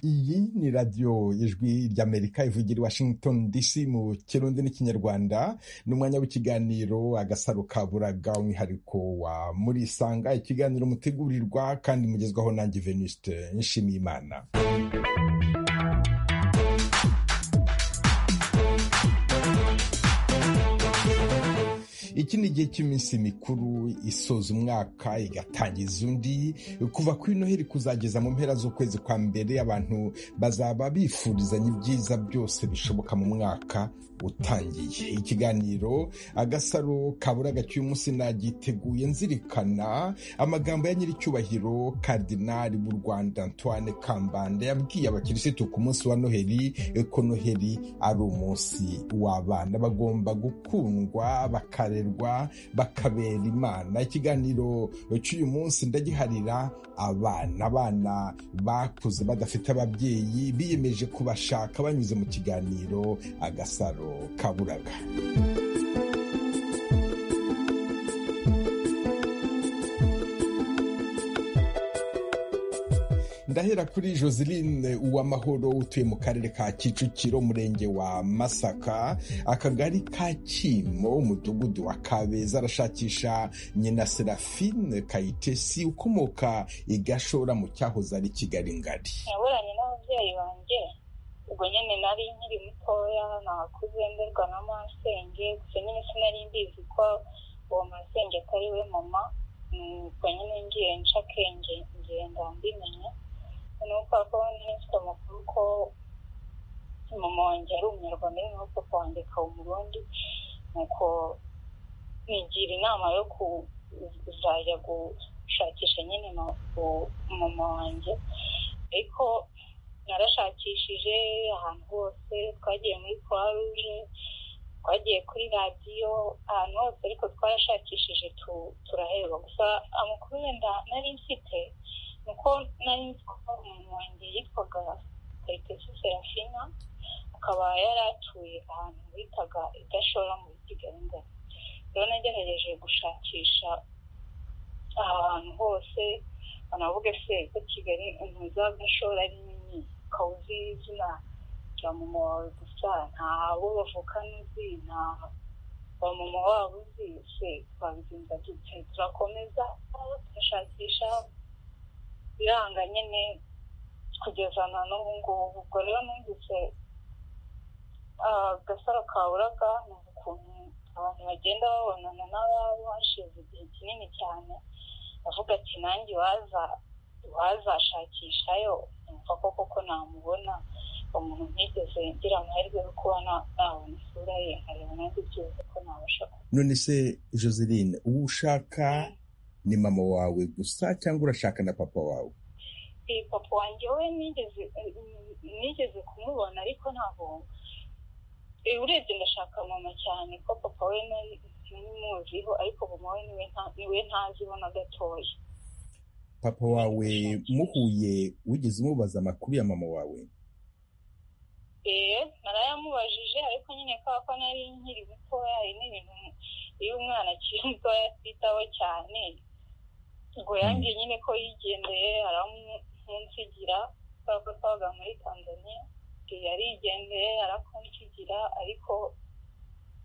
ni radiyo ijwi ry'amerika ivugira i washington dc mu kirundi n'ikinyarwanda ni umwanya w'ikiganiro agasaro ka buraga umwihariko wa muri isanga ikiganiro mutegurirwa kandi mugezwaho nanjye venuste nshimiye imana iki ni igihe cy'iminsi mikuru isoza umwaka igatangiza undi kuva kuri noheli kuzageza mu mpera z'ukwezi kwa mbere abantu bazaba bifurizanya ibyiza byose bishoboka mu mwaka utangiye ikiganiro agasaro kabura gacyuye umunsi nagiteguye nzirikana amagambo ya nyir'icyubahiro karidinari b'u rwanda antoine kambanda yabwiye abakirisitu ku munsi wa noheli ko noheli ari umunsi w'abana bagomba gukundwa bakarera bakabera imana ikiganiro cy'uyu munsi ndagiharira abana abana bakuze badafite ababyeyi biyemeje kubashaka banyuze mu kiganiro agasaro kaburaga ndahera kuri joseline uwamahoro utuye mu karere ka kicukiro umurenge wa masaka akagari ka kimo umudugudu wa kabeza arashakisha nyina serafine kayitesi ukomoka igashora mu cyahoze ari kigali ngari naburanye n'ababyeyi banjye ubwo nyine nari nkiri mutoya nakuze mberwa na masenge gusa nyine sinari mbizi ko uwo masenge atari we mama ubwo nyine ngiye nca akenge ngenda mbimenya nuko akabona nifite amakuru ko mama wanjye ari umunyarwanda ari nuko wanjye akaba umurundi nuko nigira inama yo kuzajya gushakisha nyine mama wanjye ariko narashakishije ahantu hose twagiye muri croix rouge twagiye kuri radiyo ahantu hose ariko twarashakishije turaheba gusa amakuru wenda nari mfite nuko nari nzi ko umuntu wanjye yitwaga kayitesi serafina akaba yari atuye ahantu bitaga idashora muri kigali ngari rero nagerageje gushakisha ahantu hose banavuge se ko kigali umuzi w'agashora ari nini ukaba uzi izina rya mama wawe gusa nta abo bavukana uzi nta wa mama wabo uzi se twabigenza dute turakomeza tugashakisha biranga nyine kugeza na n'ubu ngubu ubwo rero numvise agasaro kaburaga ni ukuntu abantu bagenda babonana n'ababo hashize igihe kinini cyane avuga ati nanjye wazashakishayo numva ko koko namubona umuntu ntigeze ngira amahirwe yo kuba nabona isura ye nkareba nanjye byibuze ko nabasha kuba none se joseline uwo ushaka ni mama wawe gusa cyangwa urashaka na papa wawe papa wanjye we nigeze kumubona ariko ntabwo urebye ndashaka mama cyane ko papa we ntimuziho ariko mama we niwe ntaziho na gatoya papa wawe muhuye wigeze umubaza amakuru ya mama wawe eee narayamubajije ariko nyine kubera ko nari nkiri mutoya hari n'ibintu iyo umwana akiri mutoya atitaho cyane ngo yangiye nyine ko yigendeye aramunsigira kubera ko twabaga muri tanzania yarigendeye arakunsigira ariko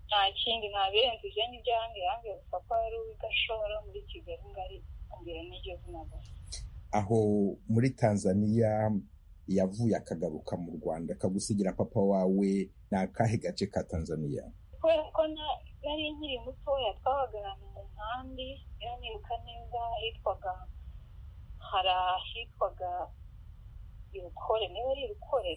nta kindi ntabirenze ibyo ngibyo yangiye yangiye gusa ko yari uw'igashora muri kigali ngari ambwira n'iryo zina gusa aho muri tanzania yavuye akagaruka mu rwanda akagusigira papa wawe ni akahe gace ka tanzania kubera ko nari nkiri mutoya twabagarana mu nkambi iranibuka neza hitwaga hari ahitwaga irukore niba ari irukore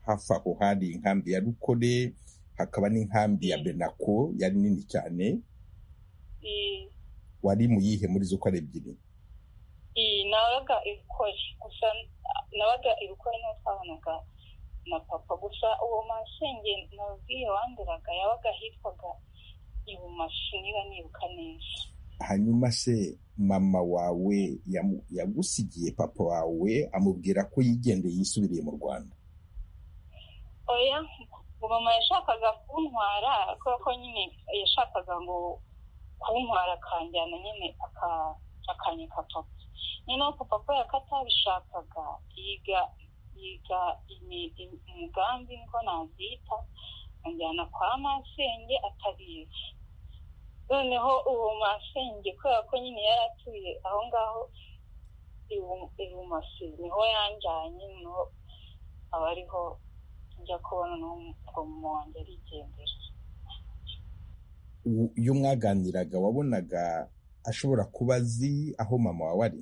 hafi aho hari inkambi ya rukore hakaba n'inkambi ya benako yari nini cyane wari mu yihe muri zo uko ari ebyiri nabaga irukore gusa nabaga irukore n'uwo twabanaga na papa gusa uwo masenge nabwiye wanduraga yabaga hitwaga ibumaso niba nibuka neza hanyuma se mama wawe yagusigiye papa wawe amubwira ko yigendeye yisubiriye mu rwanda oya mama yashakaga kuntwara kubera ko nyine yashakaga ngo kuntwara akanjyana nyine akanyeka papa nyine papa kubera ko atabishakaga yiga yiga umugambi ngo nazita anjyana kwa masenge atabizi noneho uwo masenge kubera ko nyine yari atuye aho ngaho ibumoso niho yanjyanye niho aba ariho njya kubona n'ubwo mama wanjye arigendera iyo mwaganiraga wabonaga ashobora kuba azi aho mama wawe ari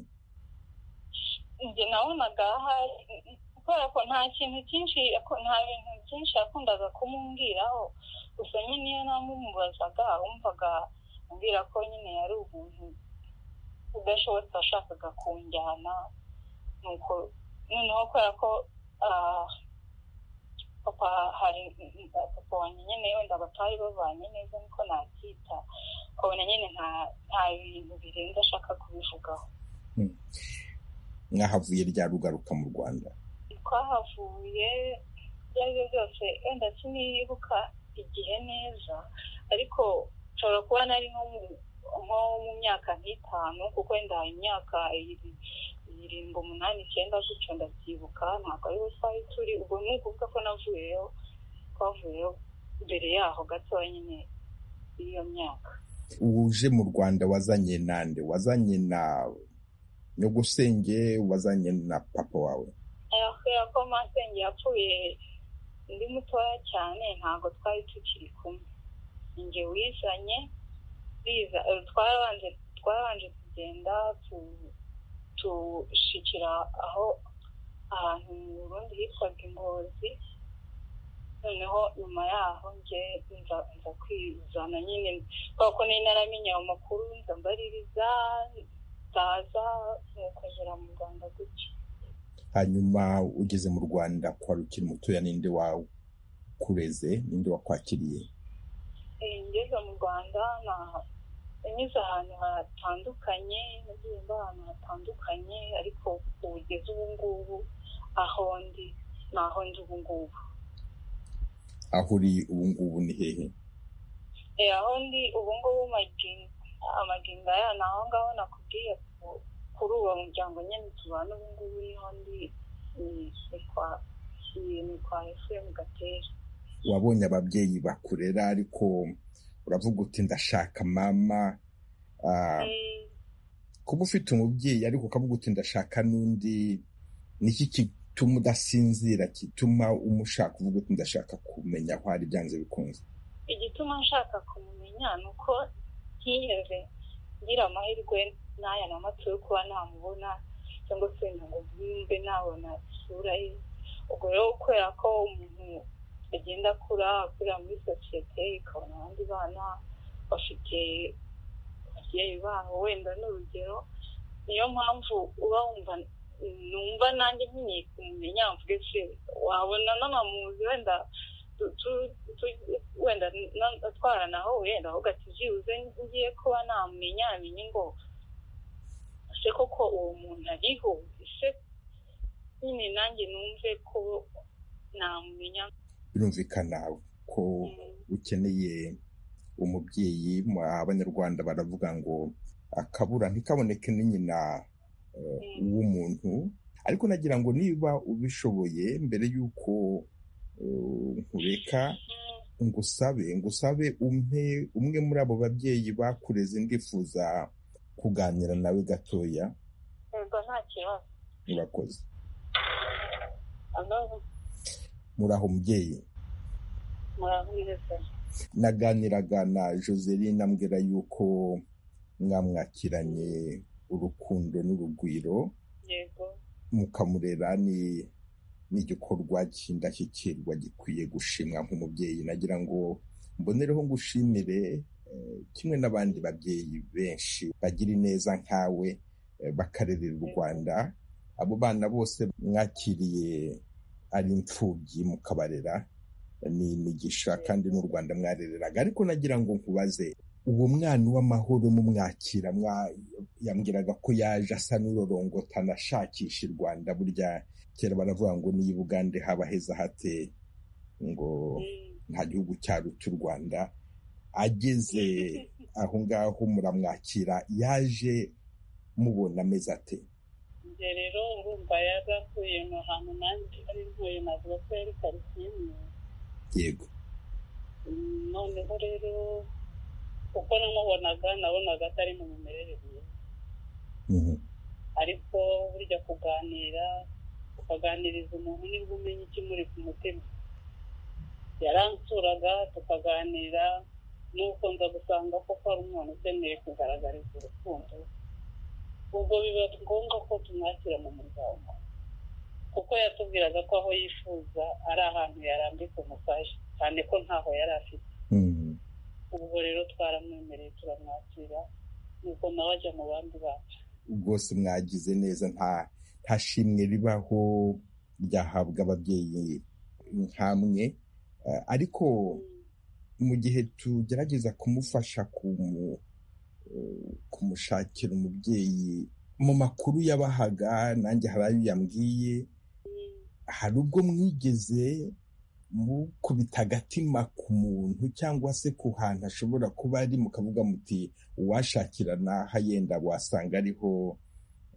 njye nabonaga ahari kubera ko nta kintu cyinshi nta bintu byinshi yakundaga kumumbwiraho gusa nyine iyo namumubazaga wumvaga ambwira ko nyine yari umuntu udashobotse washakaga kunjyana nuko noneho kubera ko papa hari papa wanjye nyine wenda batari babanye neza niko nabyita ukabona nyine nta bintu birenze ashaka kubivugaho mwahavuye rya rugaruka mu rwanda twahavuye ibyo ari byo byose wenda sinibuka igihe neza ariko nshobora kuba nari nko mu myaka nk'itanu kuko wenda imyaka irindwi umunani icyenda gutyo ndabyibuka ntabwo ariho twari turi ubwo ni ukuvuga ko navuyeyo twavuyeyo mbere yaho gato nyine y'iyo myaka uje mu rwanda wazanye nande wazanye na nyogusenge wazanye na papa wawe kubera ko masenge yapfuye ndi mutoya cyane ntabwo twari tukiri kumwe njye wizanye twarabanje kugenda tushikira aho ahantu mu burundi hitwaga ingozi noneho nyuma yaho njye nza kwizana nyine kubera ko nari naramenye ayo makuru nza mbaririza ndaza nkokongera mu rwanda gutyo hanyuma ugeze mu rwanda kwa rukiri mutoya ninde wakureze ninde wakwakiriye ngeze mu rwanda nanyuze ahantu hatandukanye nagenda ahantu hatandukanye ariko ugeze ubu ngubu aho ndi ni aho ndi ubu ngubu aho uri ubu ngubu ni hehe aho ndi ubu ngubu amaginda ya ni aho ngaho nakubwiye kuri uwo muryango nyine tubana ubu ngubu niho ndi ni kwa efuremu gatera wabonye ababyeyi bakurera ariko uravuga uti ndashaka mama kuba ufite umubyeyi ariko ukavuga uti ndashaka n'undi niki gituma udasinzira gituma umushaka uvuga uti ndashaka kumenya aho ari byanze bikunze igituma nshaka kumumenya ni uko ntiyeze ngira amahirwe n'aya na mato yo kuba namubona cyangwa se ngo mbe nabona isura ye ubwo rero kubera ko umuntu agenda akura akurira muri sosiyete ikabona abandi bana bafite ababyeyi babo wenda n'urugero niyo mpamvu uba wumva numva nanjye nkeneye kumumenya mvuge se wabona n'amamuzi wenda wenda atwaranaho wenda ahubwo atibyibuze ngiye kuba namumenya amenye ngo ese koko uwo muntu ariho ese nyine nanjye numve ko namumenya birumvikana ko ukeneye umubyeyi abanyarwanda baravuga ngo akabura ntikaboneke ni nyina w'umuntu ariko nagira ngo niba ubishoboye mbere y'uko nkureka ngusabe ngusabe umpe umwe muri abo babyeyi bakureze ndifuza kuganira nawe gatoya murakoze muraho mubyeyi naganiraga na joseline ambwira yuko mwamwakiranye urukundo n'urugwiro mukamurera ni n'igikorwa cy'indashyikirwa gikwiye gushimwa nk'umubyeyi nagira ngo mbonereho ngushimire kimwe n'abandi babyeyi benshi bagira ineza nkawe bakarerera u rwanda abo bana bose mwakiriye ari imfubyi mukabarera ni imigisha kandi n'u rwanda mwarereraga ariko nagira ngo nkubaze uwo mwana w'amahoro mumwakira yambwiraga ko yaje asa n'urorongotana ashakisha u rwanda burya kera baravuga ngo niyo ubugande haba heza hate ngo nta gihugu cyaruta u rwanda ageze aho ngaho muramwakira yaje mubona ameze ate nanjye rero urumva yagakuye mu hantu nanjye ari ntuye navuga ko yari karitsiye mwiza yego noneho rero uko namubonaga nabonaga atari mu mimerere myiza Mhm. ariko burya kuganira ukaganiriza umuntu nibwo umenya icyo muri ku mutima yaransuraga tukaganira nuko nza gusanga koko ari umuntu ukeneye kugaragariza urukundo ubwo biba ngombwa ko tumwakira mu muryango kuko yatubwiraga ko aho yifuza ari ahantu yarambika umufasha cyane ko ntaho yari afite Mhm. ubwo rero twaramwemereye turamwakira nuko nawe ajya mu bandi bacu rwose mwagize neza nta nta shimwe ribaho ryahabwa ababyeyi nkamwe Eh, ariko mu gihe tugerageza kumufasha kumu- eh, kumushakira umubyeyi mu makuru yabahaga nanjye hari ayo yambwiye hari ubwo mwigeze mukubita agatima ku muntu cyangwa se ku hantu ashobora kuba ari mukavuga muti uwashakirana aha yenda wasanga ariho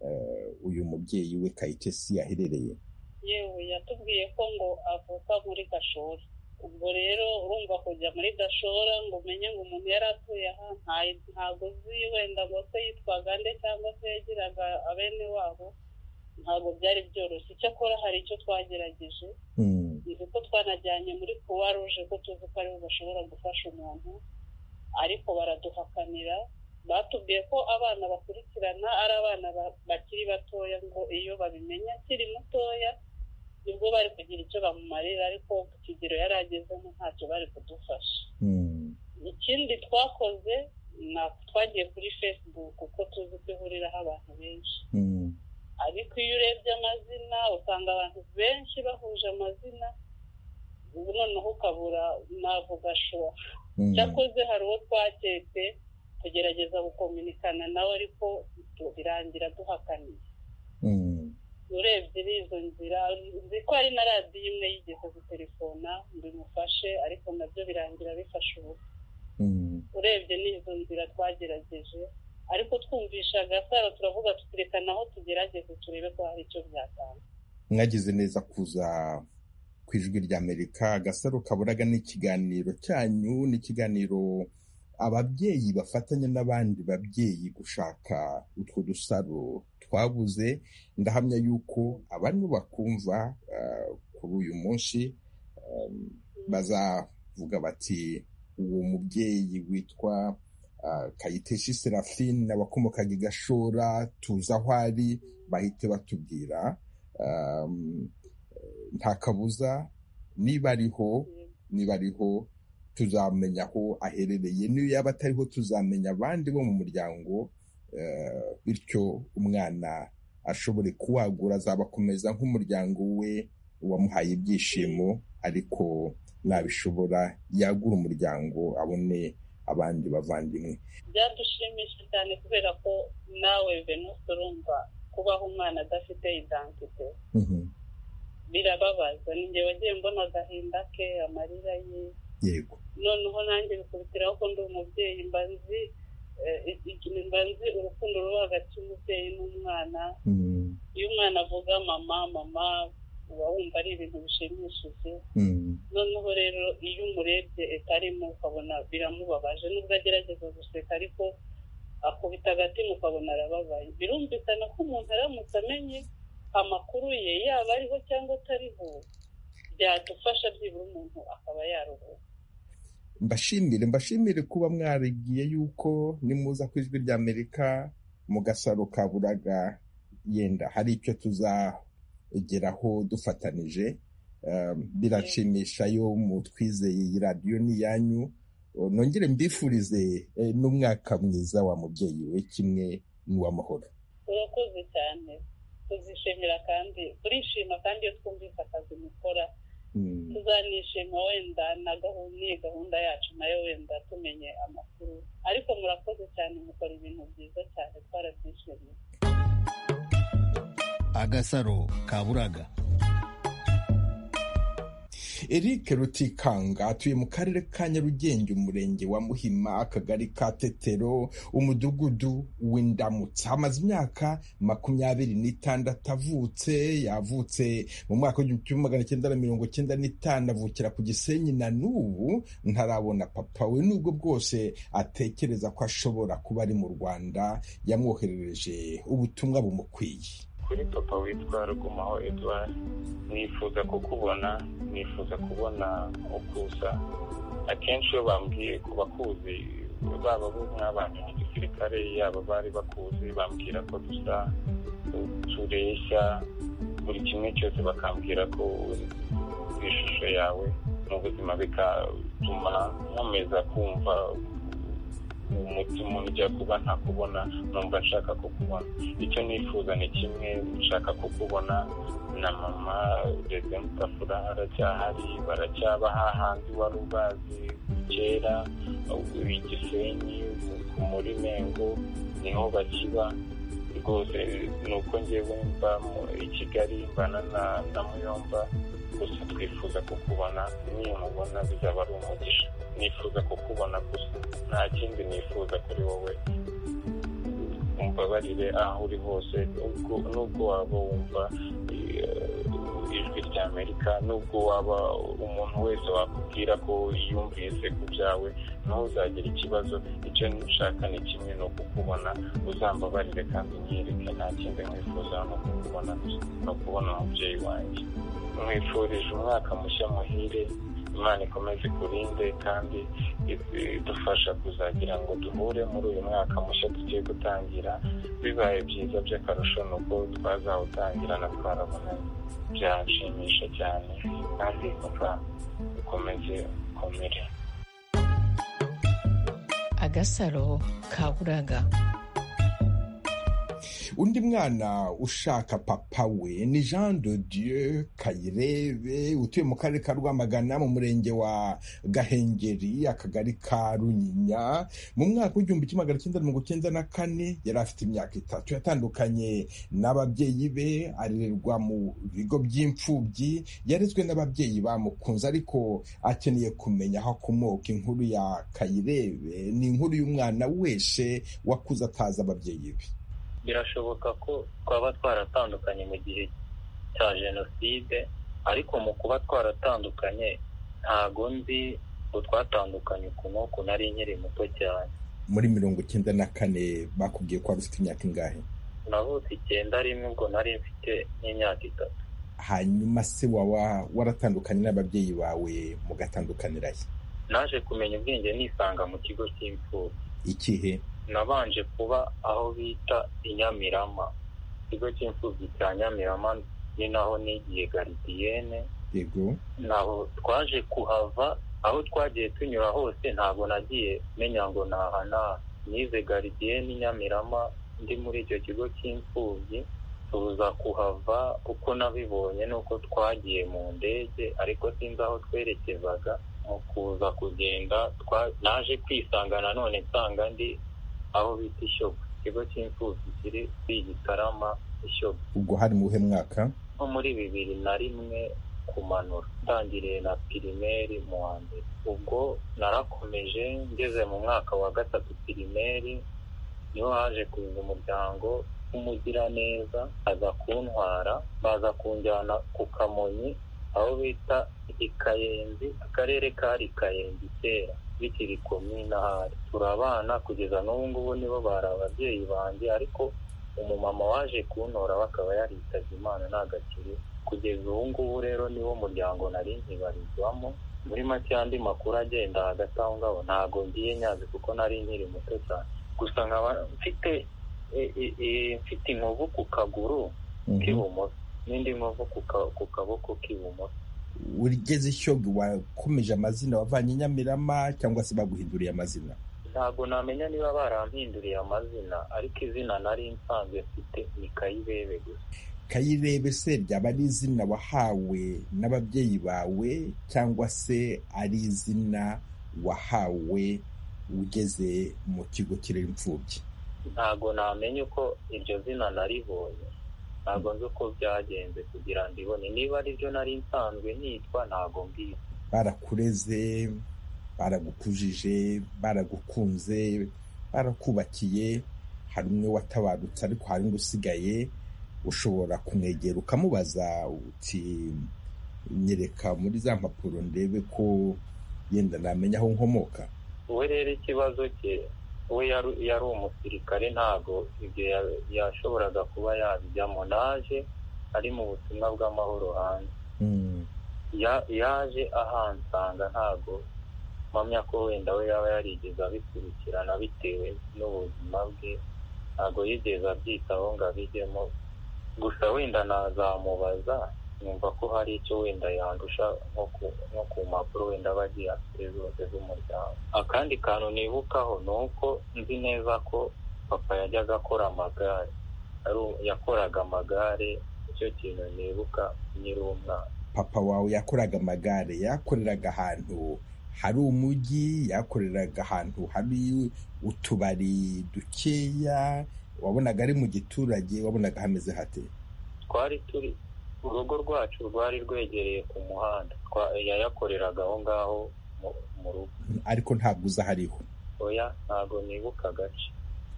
eh, uyu mubyeyi we kayitesi yaherereye yewe yatubwiye ko ngo avuka muri gashora ubwo rero urumva kujya muri gashora ngo umenye ngo umuntu yari atuye aha nta- ntabwo uzi wenda ngo se yitwaga nde cyangwa se yagiraga abene wabo ntabwo byari byoroshye icyakora hari icyo twagerageje Mm, ni uko twanajyanye muri kuwa ruje ko tuzi ko ariho bashobora gufasha umuntu ariko baraduhakanira batubwiye ko abana bakurikirana ari abana ba- bakiri batoya ngo iyo babimenya akiri mutoya nibwo bari kugira icyo bamumarira ariko ku kigero yari agezemo ntacyo bari kudufasha mm, ikindi twakoze na twagiye kuri facebook kuko tuzi ko ihuriraho abantu benshi mm, ariko iyo urebye amazina usanga abantu benshi bahuje amazina ubu noneho ukabura navuga shoha mm. cyakoze hari uwo twaketse tugerageza gukominikana nawe ariko tu- birangira duhakaniye Mm, urebye n'izo nzira nzi ko hari na radiyo imwe yigeze gutelefona ngo imufashe ariko nabyo birangira bifasha ubu mm, urebye n'izo nzira twagerageje ariko twumvisha agasaro turavuga tutireka naho tugerageze turebe ko hari icyo byatanga mwagize neza kuza ku ijwi ry'amerika agasaro kaburaga n'ikiganiro cyanyu n'ikiganiro ababyeyi bafatanya n'abandi babyeyi gushaka utwo dusaro twabuze ndahamya yuko abantu bakumva eh, kuri uyu munsi eh, bazavuga bati uwo mubyeyi witwa ah, kayiteshi serafine wakomokaga i gashora tuzi aho ari bahite batubwira um, eh, nta kabuza niba ariho niba ariho tuzamenya aho aherereye niyo yaba atariho tuzamenya abandi bo mu muryango eh, bityo umwana ashobore kuwagura azabakomeza nk'umuryango we wamuhaye ibyishimo ariko nabishobora yagura umuryango abone abandi bavandimwe byadushimisha cyane kubera ko nawe venusi urumva kubaho umwana adafite identite Mhm. birababaza ninjye wagiye mbona agahinda ke amarira ye yego noneho nanjye bikurikiraho ko ndi umubyeyi mba nzi eh, ikintu mba nzi urukundo ruba hagati y'umubyeyi n'umwana Mhm. iyo umwana avuga mama mama uba wumva ari ibintu bishimishije Mhm. noneho rero iyo umurebye etarimo ukabona biramubabaje nubwo agerageza guseka ariko akubita agatima ukabona arababaye birumvikana ko umuntu aramutse amenye amakuru ye yaba ariho cyangwa atariho byadufasha byibura umuntu akaba yaruhuka mbashimire mbashimire kuba mwaribwiye yuko nimuza ku ijwi ry'amerika mu gasaro ka buraga yenda hari icyo tuzageraho dufatanije Um, biranshimisha yo mutwizeye iyi radiyo ni iyanyu Uh, nongere mbifurize eh, n'umwaka mwiza wa mubyeyi we kimwe n'uw'amahoro urakoze cyane tuzishimira kandi turishima kandi iyo twumvise akazi mukora Mm, tuzanishima wenda na gahunda n'iyi gahunda yacu nayo wenda tumenye amakuru ariko murakoze cyane mukora ibintu byiza cyane twarabyishimiye agasaro ka buraga Eric Rutikanga atuye mu karere ka Nyarugenge umurenge wa Muhima akagari ka Tetero umudugudu w'Indamutsa amaze imyaka makumyabiri n'itandatu avutse yavutse mu mwaka w'igihumbi kimwe magana cyenda na mirongo cyenda n'itanu avukira ku Gisenyi na n'ubu ntarabona papa we nubwo bwose atekereza ko ashobora kuba ari mu Rwanda yamwoherereje ubutumwa bumukwiye kuri papa witwa rugumaho edouard nifuza kukubona nifuza kubona ukuza akenshi iyo bambwiye ku bakuzi baba bo mwabanye mu gisirikare yaba bari bakuzi bambwira ko dusa tureshya buri kimwe cyose bakambwira ko ishusho yawe mu buzima bigatuma nkomeza kumva umutima ujya kuba ntakubona numva nshaka kukubona icyo nifuza ni kimwe nshaka kukubona na mama reze mutafura aracyahari baracyaba hahandi wari ubazi kera igisenyi muri mengo niho bakiba rwose ni uko ngewe mba i kigali mbana na muyomba gusa twifuza kukubona niyo mubona bizaba ari umugisha nifuza kukubona gusa nta kindi nifuza kuri wowe umbabarire aho uri hose nubwo waba wumva ijwi rya amerika nubwo waba umuntu wese wakubwira ko yumvise ku byawe ntuzagire ikibazo icyo nshaka ni kimwe ni ukukubona uzambabarire kandi unyereke nta kindi nkwifuza no kukubona no kubona umubyeyi wanjye mwifurije umwaka mushya muhire imana ikomeze ikurinde kandi idufasha kuzagira ngo duhure muri uyu mwaka mushya tugiye gutangira bibaye byiza by'akarusho ni uko twazawutangirana twarabonanye byanshimisha cyane kandi papa ukomeze ukomere agasaro kaburaga undi mwana ushaka papa we ni jean de dieu kayirebe utuye mu karere ka rwamagana mu murenge wa gahengeri akagari ka runyinya mu mwaka w'igihumbi kimwe magana cyenda mirongo cyenda na kane yari afite imyaka itatu yatandukanye n'ababyeyi be arererwa mu bigo by'imfubyi yarezwe n'ababyeyi bamukunze ariko akeneye kumenya aho akomoka inkuru ya kayirebe ni inkuru y'umwana wese wakuze atazi ababyeyi be birashoboka ko twaba twaratandukanye mu gihe cya jenoside ariko mu kuba twaratandukanye ntago nzi ngo twatandukanye uku n'uku nari nkiri muto cyane muri mirongo icyenda na kane bakubwiye ko wari ufite imyaka ingahe navutse icyenda rimwe ubwo nari mfite n'imyaka itatu hanyuma se waba waratandukanye n'ababyeyi bawe mugatandukanira he naje kumenya ubwenge nisanga mu kigo cy'imfubyi ikihe nabanje kuba aho bita inyamirama ikigo cy'imfubyi cya nyamirama ni naho nigiye garidiyene naho twaje kuhava aho twagiye tunyura hose ntabwo nagiye menya ngo nahana nize garidiyene nyamirama ndi muri icyo kigo cy'imfubyi tuza kuhava uko nabibonye nuko twagiye mu ndege ariko sinzi aho twerekezaga mu kuza kugenda naje kwisanga nanone nsanga ndi aho bita ishyogo ikigo cy'imfubyi kiri Gitarama ishyogo ubwo hari mu buhe mwaka nko muri bibiri na rimwe kumanura utangiriye na pirimeri mu wa mbere ubwo narakomeje ngeze mu mwaka wa gatatu pirimeri niho haje kuza umuryango w'umugiraneza aza kuntwara baza kunjyana ku kamonyi aho bita ikayenzi akarere kari kayenzi kera bikiri komina hari turabana kugeza n'ubu ngubu nibo bari ababyeyi banjye ariko umumama waje kuntora bakaba yaritabye imana nagakiri kugeza ubu ngubu rero niwo muryango nari nkibarizwamo muri make andi makuru agenda hagati aho ngaho ntabwo ngiye nyazi kuko nari nkiri muto cyane gusa nkaba mfite mfite inkovu ku kaguru k'ibumoso n'indi nkovu ku kaboko k'ibumoso urigeze ishyoga wakomeje amazina wavanye nyamirama cyangwa se baguhinduriye amazina ntabwo namenya niba barampinduriye amazina ariko izina nari nsanzwe mfite ni kayibebe gusa kayirebe se ryaba ari izina wahawe n'ababyeyi bawe cyangwa se ari izina wahawe ugeze mu kigo kirera imfubyi ntabwo namenya uko iryo zina naribonye ntabwo nzi uko byagenze kugira ngo ibone niba aribyo nari nsanzwe nitwa ntabwo mbwiye barakureze baragukujije baragukunze barakubakiye hari umwe watabarutse ariko hari undi usigaye ushobora kumwegera ukamubaza uti nyereka muri za mpapuro ndebe ko yenda namenya aho nkomoka we rero ikibazo cye we yari- yari umusirikare ntabwo ibyo ya- yashoboraga kuba yabijyamo naje ari mu butumwa bw'amahoro hanze Mm. Ya- yaje ahansanga ntabwo mpamya ko wenda we yaba yarigeze abikurikirana bitewe n'ubuzima bwe ntabwo yigeze abyitaho ngo abijyemo gusa wenda nazamubaza yumva ko hari icyo wenda yandusha nko ku- nko ku mpapuro wenda aba agiye afite zose z'umuryango akandi kantu nibukaho ni uko nzi neza ko papa yajyaga akora amagare Ari u- yakoraga amagare icyo kintu nibuka nkiri umwana papa wawe yakoraga amagare yakoreraga ahantu hari umujyi yakoreraga ahantu hari utubari dukeya wabonaga ari mu giturage wabonaga hameze hate twari turi urugo rwacu rwari rwegereye ku muhanda Twa- yayakoreraga aho ngaho mu- mu rugo ariko ntabwo uza ahariho oya ntabwo nibuka agace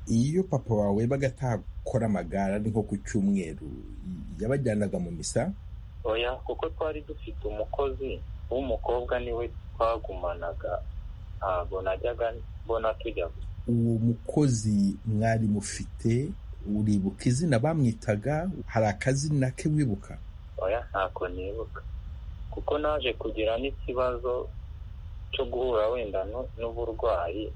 iyo papa wawe yabaga atakora amagare ari nko ku cyumweru yabajyanaga mu misa oya kuko twari dufite umukozi w'umukobwa niwe twagumanaga ntabwo najyaga mbona tujya gusa uwo mukozi mwari mufite uribuka izina bamwitaga hari akazina ke wibuka oya ntako nibuka kuko naje kugira n'ikibazo cyo guhura wenda nu- n'uburwayi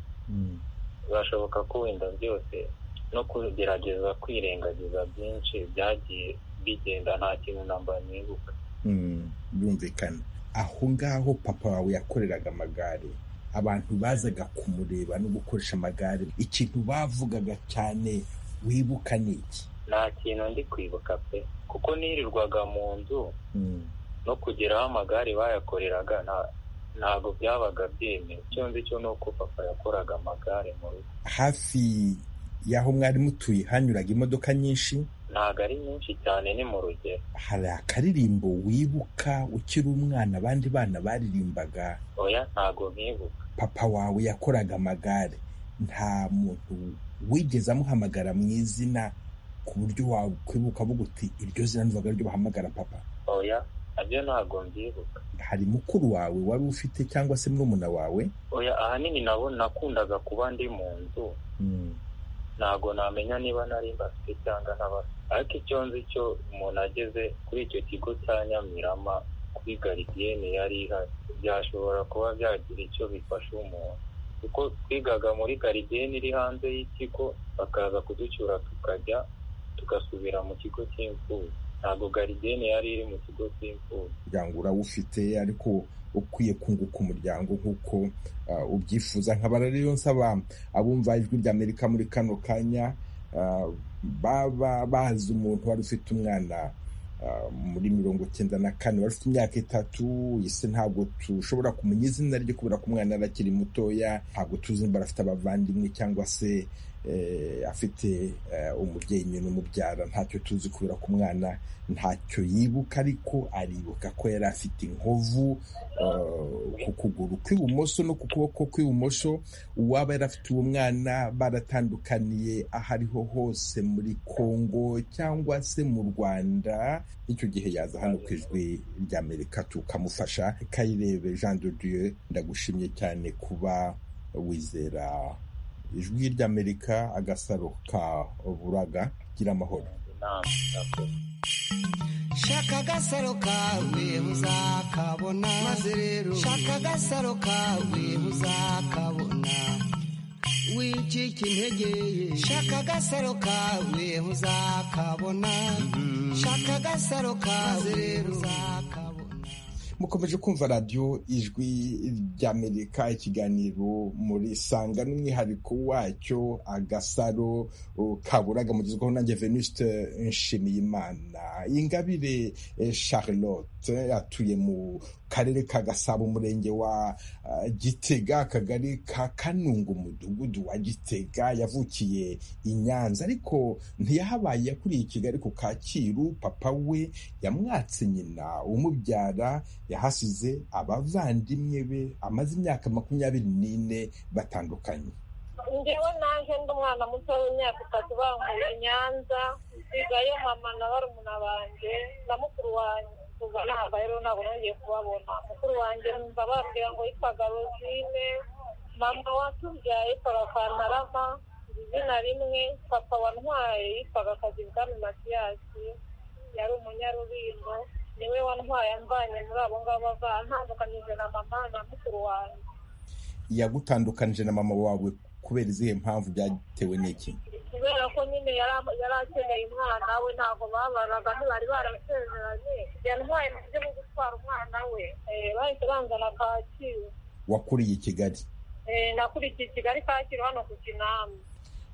birashoboka ko wenda byose no kugerageza kwirengagiza byinshi byagiye bigenda nta kintu namba nibuka Mm, birumvikana aho ngaho papa wawe yakoreraga amagare abantu bazaga kumureba no gukoresha amagare ikintu bavugaga cyane wibuka ni iki nta kintu ndi kwibuka pe kuko nirirwaga mu nzu Mm, no kugera aho amagare bayakoreraga nta- ntabwo byabaga byemewe icyo nzi cyo ni uko papa yakoraga amagare mu rugo hafi y'aho mwari mutuye hanyuraga imodoka nyinshi ntabwo ari nyinshi cyane ni mu rugero hari akaririmbo wibuka ukiri umwana abandi bana baririmbaga oya ntabwo nkibuka papa wawe yakoraga amagare nta muntu wigeze amuhamagara mu izina ku buryo wakwibuka avuga uti iryo zina nduvaga ryo bahamagara papa oya nabyo ntabwo mbyibuka hari mukuru wawe wari ufite cyangwa se murumuna wawe oya ahanini nabo nakundaga kuba ndi mu nzu ntabwo namenya niba nari mbafite cyangwa ntabafite ariko icyo nzi cyo umuntu ageze kuri icyo kigo cya nyamirama kuri garidiyene yari ihari byashobora kuba byagira icyo bifasha umuntu kuko twigaga muri garidiyene iri hanze y'ikigo bakaza kuducyura tukajya tugasubira mu kigo cy'imfubyi ntabwo garidiyene yari iri mu kigo cy'imfubyi umuryango urawufite ariko ukwiye kunguka umuryango nk'uko ah, ubyifuza nkabara rero nsaba abumva ijwi rya amerika muri kano kanya ah, baba bazi umuntu wari ufite umwana ah, muri mirongo cyenda na kane wari ufite imyaka itatu ese ntabwo tushobora kumenya izina rye kubera ko umwana yari akiri mutoya ntabwo tuzi niba afite abavandimwe cyangwa se eh, afite eh, umubyeyi nyina umubyara ntacyo tuzi kubera ko umwana ntacyo yibuka ariko aribuka ko yari afite inkovu eh, ku kuguru kw'ibumoso no ku kuboko kw'ibumoso uwaba yari afite uwo mwana baratandukaniye aho ariho hose muri kongo cyangwa se mu rwanda icyo gihe yaza hano ku ijwi ry'amerika tukamufasha kayirebe jean de dieu ndagushimye cyane kuba wizera ijwi ry'amerika agasaro ka buraga gira amahoro inama yakoze shaka agasaro kawe uzakabona maze rero shaka agasaro kawe uzakabona wicika intege ye shaka agasaro kawe uzakabona shaka agasaro kawe rero uzakabona mukomeje kumva radiyo ijwi ry'amerika ikiganiro muri sanga n'umwihariko wacyo agasaro uh, kaburaga mugezweho nanjye venuste nshimiyimana ingabire eh, charlotte atuye mu karere ka gasabo umurenge wa uh, gitega akagari ka kanungu umudugudu wa gitega yavukiye i nyanza ariko ntiyahabaye yakuriye i kigali ku kacyiru papa we yamwatse nyina umubyara yahasize abavandimwe be amaze imyaka makumyabiri n'ine batandukanye njyewe naje ndi umwana muto w'imyaka itatu bankuye nyanza nsigayo mama na barumuna banjye na mukuru wanjye kuva ntabwo rero ntabwo nongeye kubabona mukuru wanjye numva babwira ngo yitwaga rozine mama watubyaye yitwaga kantarama izina rimwe papa wa ntwaye yitwaga kazibwami matiyasi yari umunyarubingo niwe wantwaye amvanye muri abo ngabo avantandukanyije na mama na mukuru wanjye yagutandukanije na mama wawe kubera izihe mpamvu byatewe n'iki kubera ko nyine yari akeneye umwana we ntabwo babaraga ntibari barasezeranye yantwaye mu buryo bwo gutwara umwana we bahise banzana kacyiru wakuriye i kigali nakurikiye i kigali kacyiru hano ku kinamba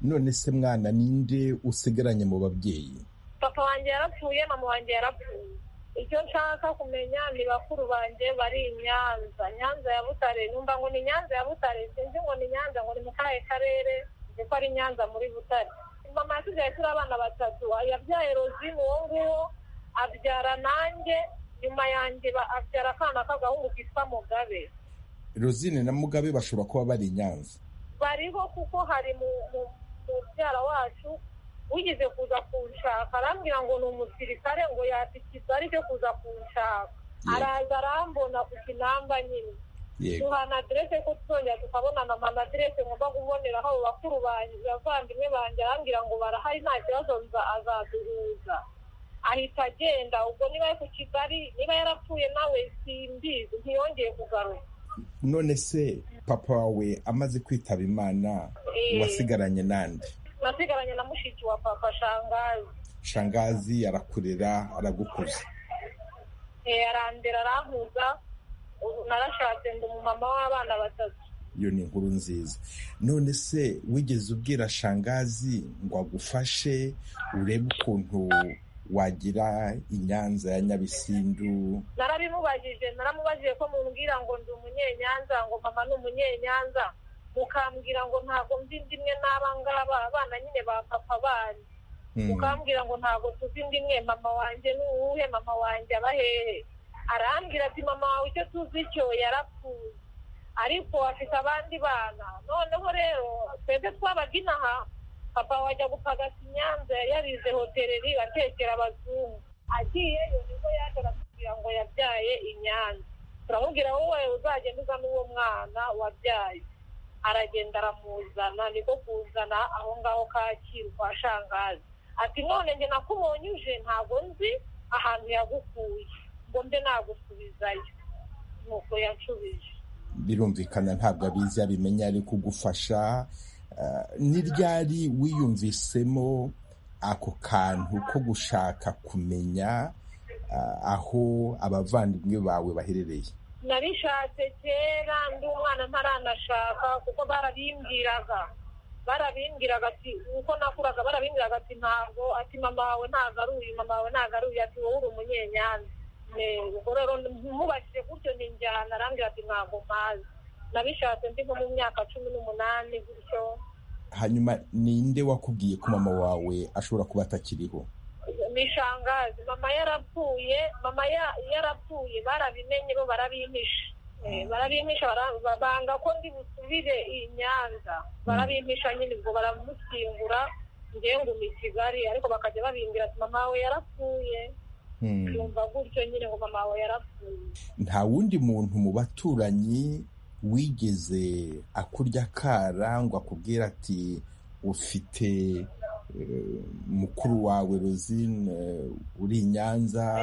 none se mwana ninde usigaranye mu babyeyi papa wanjye yarapfuye mama wanjye yarapfuye icyo nshaka kumenya ni bakuru banjye bari i nyanza nyanza ya butare numva ngo ni nyanza ya butare sinzi ngo ni nyanza ngo ni mu kahe karere kuko ari nyanza muri butare mama yasigaye turi abana batatu yabyaye rozine uwo nguwo abyara nanjye nyuma yanjye abyara akana k'agahungu kitwa mugabe rozine na mugabe bashobora kuba bari i nyanza bariho kuko hari mu mubyara wacu wigeze kuza kunshaka arambwira ngo ni umusirikare ngo yatikiza aribyo kuza kunshaka araza arambona ku kinamba nyine duhana aderese ko tuzongera tukabonana amana aderese ngomba kuboneraho abo bakuru banjye abavandimwe banjye arambwira ngo barahari nta kibazo azaduhuza ahita agenda ubwo niba ari ku kigali niba yarapfuye nawe simbizi ntiyongeye kugaruka none se papa wawe amaze kwitaba imana wasigaranye n'andi nasigaranye na mushiki wa papa shangazi shangazi arakurera aragukuza arandera arankuza narashatse ndi umumama w'abana batatu iyo ni inkuru nziza none se wigeze ubwira shangazi ngo agufashe urebe ukuntu wagira inyanza ya nyabisindu narabimubajije naramubajije ko mumbwira ngo ndi umunyenyanza ngo mama ni umunyenyanza mukambwira ngo ntabwo nzi ndimwe n'abangaba abana nyine ba papa bandi mukambwira ngo ntabwo tuzi ndimwe mama wanjye ni uwuhe mama wanjye aba hehe arambwira ati mama wawe icyo tuzi cyo yarapfuye ariko afite abandi bana noneho rero twebwe twabaga inaha papa wajya gupagasa inyanza yarize hoteleri atekera abazungu agiyeyo nibwo yaje aratubwira ngo yabyaye inyanza turamubwira wowe uzagenda uza n'uwo mwana wabyaye aragenda aramuzana niko kuzana aho ngaho kacyiru kwa shangazi ati none njye nakubonye uje ntabwo nzi ahantu yagukuye ngo mbe nagusubizayo nuko yanshubije birumvikana ntabwo abizi abimenya ari kugufasha ni ryari wiyumvisemo ako kantu ko gushaka kumenya aho abavandimwe bawe baherereye nabishatse kera ndi umwana ntaranashaka kuko barabimbwiraga barabimbwiraga ati uko nakuraga barabimbwiraga ati ntabwo ati mama wawe ntabwo ari uyu mama wawe ntabwo ari uyu ati wowe uri umunyenyanza ubwo rero mubashije gutyo ni njyana arambwira ati ntabwo mpazi nabishatse ndi nko mu myaka cumi n'umunani gutyo hanyuma ninde wakubwiye ko mama wawe ashobora kuba atakiriho shangazi mama yarapfuye mama yarapfuye barabimenye bo barabimpisha barabimpisha banga ko ndi busubire iyi nyanza barabimpisha nyine ubwo baramushyingura nguma i kigali ariko bakajya babimbwira ati mama we yarapfuye yumva gutyo nyine ngo mama we yarapfuye nta wundi muntu mu baturanyi wigeze akurya akara ngo akubwira ati ufite mukuru wawe rozine uri i nyanza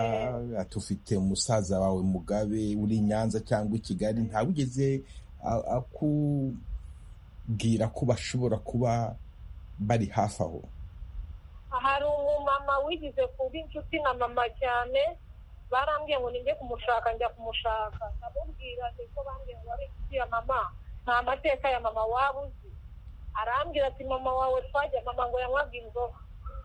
atufite umusaza wawe mugabe uri i nyanza cyangwa i kigali ntawugeze akubwira ko bashobora kuba bari hafi aho hari umumama wigize kuba inshuti na mama cyane barambwiye ngo nijye kumushaka njya kumushaka ndamubwira ko bambwiye ngo wari inshuti ya mama nta mateka ya mama waba uzi arambwira ati mama wawe twajya mama ngo yanywaga inzoga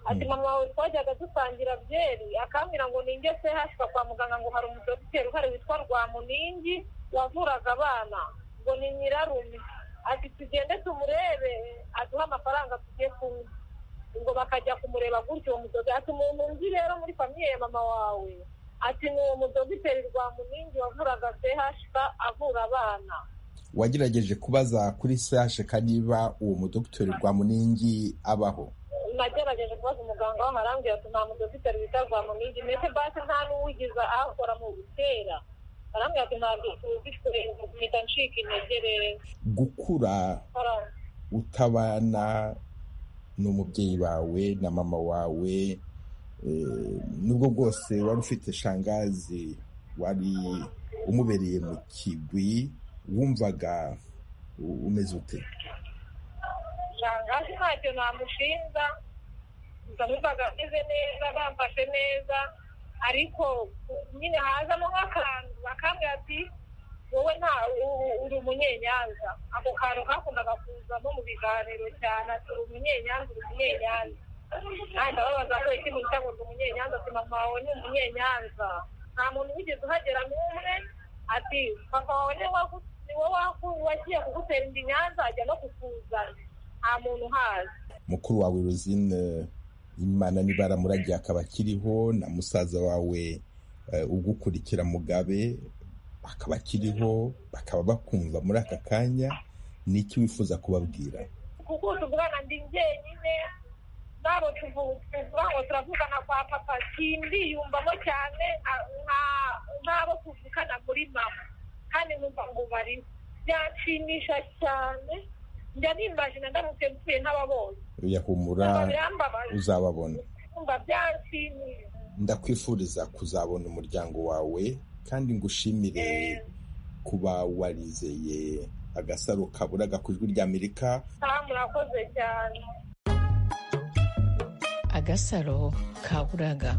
ati mama wawe twajyaga dusangira byeri akambwira ngo ninge se hashyirwa kwa muganga ngo hari umudogiteri uhari witwa rwamuningi wavuraga abana ngo ni nyirarume ati tugende tumurebe aduhe amafaranga tujye kunywa ngo bakajya kumureba gutyo uwo mudozi ati umuntu nzi rero muri famiye ya mama wawe ati ni uwo mudogiteri rwamuningi wavuraga chk avura abana wagerageje kubaza kuri chk niba uwo mudogiteri rwamuningi abaho nagerageje kubaza umuganga w'amarambwira ati nta mudogiteri wita rwamuningi mbese basi nta n'uwigiza ahakora mu gutera arambwira ati ntabwo tuzikorera mpita ncika intege rero gukura utabana n'umubyeyi wawe na mama wawe nubwo bwose wari ufite shangazi wari umubereye mu kigwi wumvaga umeze ute shangazi ntacyo namushinja gusa numvaga ameze neza bamfashe neza ariko nyine hazamo nk'akantu bakambwira ati wowe nta uri umunyenyanza ako kantu kakundaga kuzamo mu biganiro cyane ati uri umunyenyanza uri umunyenyanza nanjye ababaza ngo iki muntu cyangwa ngo umunyenyanza ati mama wawe ni umunyenyanza nta muntu wigeze uhagera n'umwe ati papa wawe ni wowe wagiye kugutera indi nyanza ajya no kukuzana nta muntu uhazi mukuru wawe ruzine imana nibara muragiye akaba akiriho na musaza wawe ugukurikira mugabe akaba akiriho bakaba bakumva muri aka kanya ni iki wifuza kubabwira kukuza umwana ndi njyenyine nabo tuvuga ngo turavugana kwa papa sindiyumvamo cyane nk'abo tuvukana muri mama kandi numva ngo bariho byanshimisha cyane njya nimbaje na ndamutse mpfuye nk'ababonye yahumura uzababona numva byanshimisha ndakwifuriza kuzabona umuryango wawe kandi ngushimire kuba warizeye agasaro kaburaga ku ijwi ry'amerika murakoze cyane agasaro kaburaga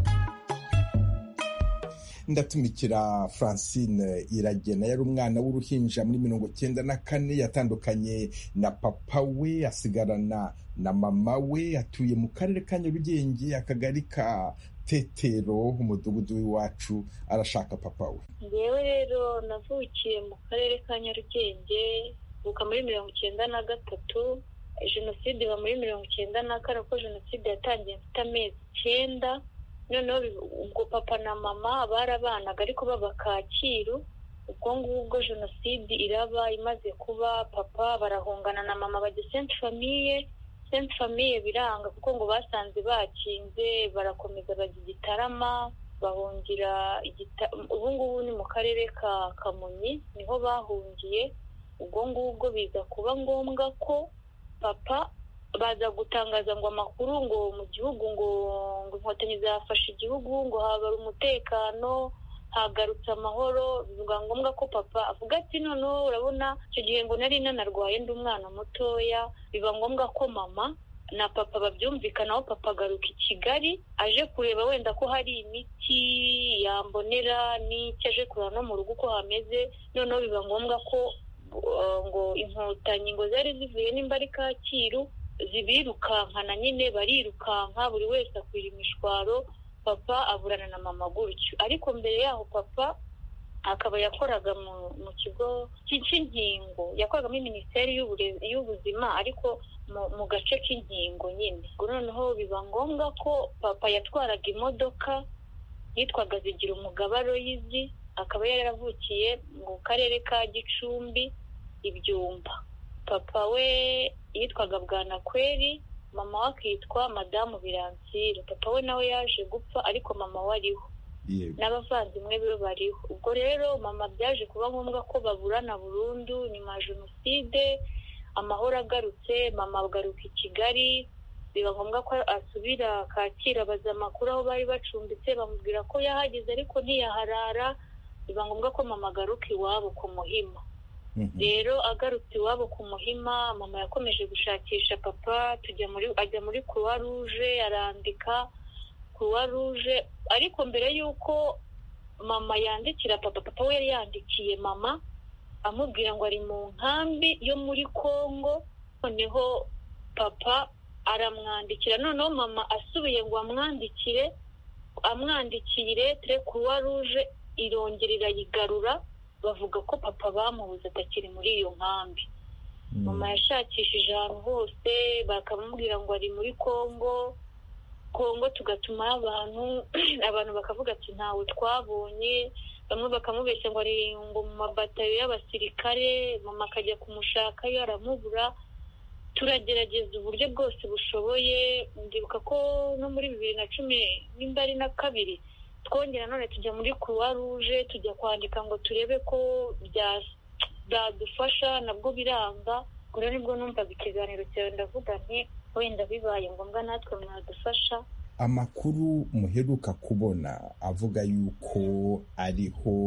ndatumikira francine iragena yari umwana w'uruhinja muri mirongo cyenda na kane yatandukanye na papa we asigarana na mama we atuye mu karere ka nyarugenge akagari ka tetero umudugudu w'iwacu arashaka papa we ngewe rero navukiye mu karere ka nyarugenge mvuka muri mirongo icyenda na gatatu jenoside iba muri mirongo icyenda na kane kuko jenoside yatangiye mfite amezi icyenda noneho ubwo papa na mama barabanaga ariko baba kacyiru ubwo ngubwo jenoside iraba imaze kuba papa barahungana na mama bajya senti famiye senti famiye biranga kuko ngo basanze bakinze barakomeza bajya igitarama bahungira ubu ngubu ni mu karere ka kamonyi niho bahungiye ubwo ngubwo biza kuba ngombwa ko papa baza gutangaza ngo amakuru ngo mu gihugu ngo ngo inkotanyi zafashe igihugu ngo habara umutekano hagarutse amahoro bivuga ngombwa ko papa avuga ati noneho urabona icyo gihe ngo nari nanarwaye ndi umwana mutoya biba ngombwa ko mama na papa babyumvikanaho papa agaruka i kigali aje kureba wenda ko hari imiti yambonera n'icyo aje kureba no mu rugo uko hameze noneho biba ngombwa ko ngo inkotanyi ngo zari zivuye nimba ari kacyiru zibirukankana nyine barirukanka buri wese akwira imishwaro papa aburana na mama gutyo ariko mbere yaho papa akaba yakoraga mu kigo cy'inkingo yakoraga muri minisiteri y'ubuzima ariko mu gace k'inkingo nyine noneho biba ngombwa ko papa yatwaraga imodoka yitwaga zigira umugaba royizi akaba yaravukiye mu karere ka gicumbi ibyumba papa we yitwaga bwanakweri mama we akitwa madamu biransire papa we nawe yaje gupfa ariko mama we ariho n'abavandimwe be bariho ubwo rero mama byaje kuba ngombwa ko baburana burundu nyuma ya jenoside amahoro agarutse mama agaruka i kigali biba ngombwa ko asubira kacyiru abaza amakuru aho bari bacumbitse bamubwira ko yahageze ariko ntiyaharara biba ngombwa ko mama agaruka iwabo ku muhima rero agarutse iwabo ku muhima mama yakomeje gushakisha papa tujya muri ajya muri croix rouge arandika croix rouge ariko mbere y'uko mama yandikira papa papa we yari yandikiye mama amubwira ngo ari mu nkambi yo muri congo noneho papa aramwandikira noneho mama asubiye ngo amwandikire amwandikire tere kuruwa ruje irongera irayigarura bavuga ko papa bamubuze atakiri muri iyo nkambi mama yashakishije ahantu hose bakamubwira ngo ari muri congo congo tugatuma abantu abantu bakavuga ati ntawe twabonye bamwe bakamubeshya ngo ari ngo mu mabatayo y'abasirikare mama akajya kumushakayo aramubura turagerageza uburyo bwose bushoboye ndibuka ko no muri bibiri na cumi nimba ari na kabiri twongera none tujya muri croix rouge tujya kwandika ngo turebe ko byadufasha nabwo biranga ubwo rero nibwo numvaga ikiganiro cyawe ndavuga nti wenda bibaye ngombwa natwe mwadufasha amakuru muheruka kubona avuga yuko ariho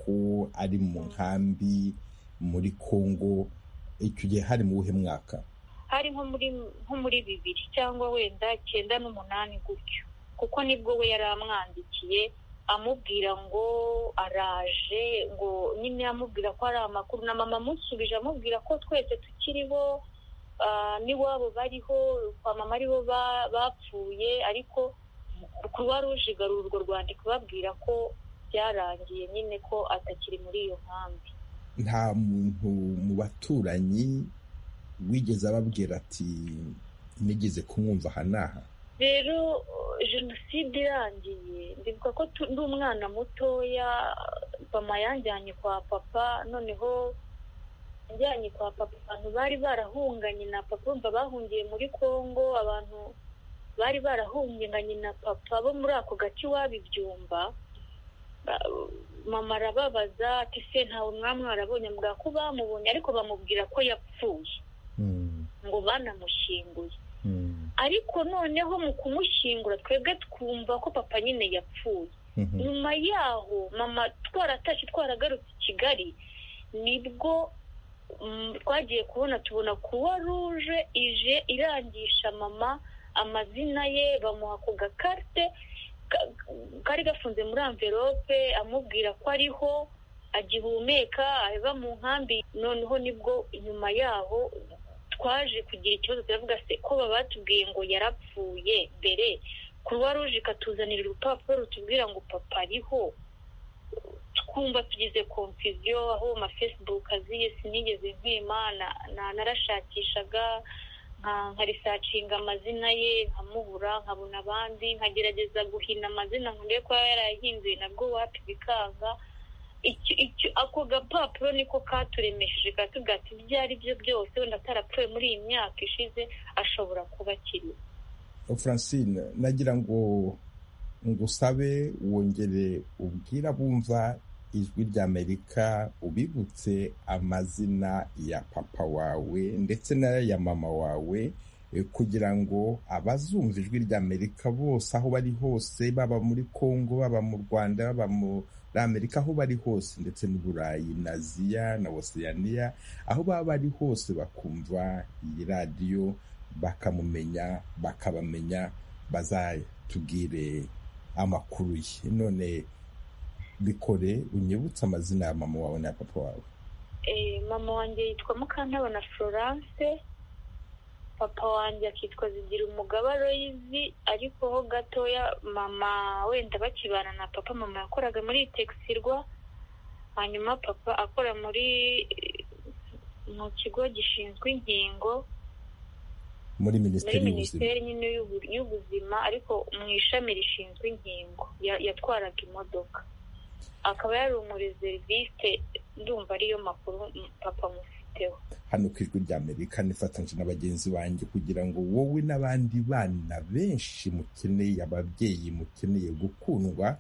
ko ari mu nkambi muri congo icyo gihe hari mu buhe mwaka hari nko muri nko muri bibiri cyangwa wenda icyenda n'umunani gutyo kuko nibwo we yari amwandikiye amubwira ngo araje ngo nyine amubwira ko hari amakuru na mama amusubije amubwira ko twese tukiriho n'iwabo bariho kwa mama aribo bapfuye ariko kuba ruje igarura urwo rwandiko babwira ko byarangiye nyine ko atakiri muri iyo nkambi nta muntu mu baturanyi wigeze ababwira ati nigeze kumwumva aha n'aha rero jenoside irangiye ndibuka ko ndi umwana mutoya mama yanjyanye kwa papa noneho yanjyanye kwa papa abantu bari barahunganye na papa bumva bahungiye muri congo abantu bari barahunganye na papa bo muri ako gace ibyumba mama arababaza ati se ntawe mwamwe warabonye mbwa ko bamubonye ariko bamubwira ko yapfuye ngo banamushyinguye ariko noneho mu kumushyingura twebwe twumva ko papa nyine yapfuye nyuma yaho mama twaratashye twaragarutse i kigali nibwo twagiye kubona tubona kuwa ruje ije irangisha mama amazina ye bamuha ku gakarite kari gafunze muri amverope amubwira ko ariho agihumeka ava mu nkambi noneho nibwo nyuma yaho twaje kugira ikibazo turavuga se ko baba batubwiye ngo yarapfuye mbere kuruwa ruje ikatuzanira urupapuro rutubwira ngo papa ariho twumva tugize konfuziyo aho amafesibuku aziye sinigeze nkima narashakishaga nkarisacinga amazina ye nkamubura nkabona abandi nkagerageza guhina amazina nkurebe ko yaba yarayahinduye nabwo wapi bikanga ako gapapuro niko katuremesheje katubwira ati ibyo ari byo byose wenda atarapfuye muri iyi myaka ishize ashobora kuba akiriho francine nagira ngo ngusabe wongere ubwira bumva ijwi ry'amerika ubibutse amazina ya papa wawe ndetse n'aya mama wawe kugira ngo abazumva ijwi ry'amerika bose aho bari hose baba muri congo baba mu rwanda baba muri amerika aho bari hose ndetse n'uburayi na ziya na osiyaniya aho baba bari hose bakumva iyi radiyo bakamumenya bakabamenya bazatubwire amakuru ye none bikore unyibutse amazina ya mama wawe na papa wawe mama wanjye yitwa mukantabana florence papa wanjye akitwa zigira umugaba royizi ariko ho gatoya mama wenda bakibana na papa mama yakoraga muri tegisirwa hanyuma papa akora muri mu kigo gishinzwe ingingo muri minisiteri y'ubuzima ariko mu ishami rishinzwe inkingo yatwaraga imodoka akaba yari umureseriviste ndumva ariyo makuru papa mufiteho hano ku ijwi ry'amerika nifatanyije na bagenzi banjye kugira ngo wowe n'abandi bana benshi mukeneye ababyeyi mukeneye gukundwa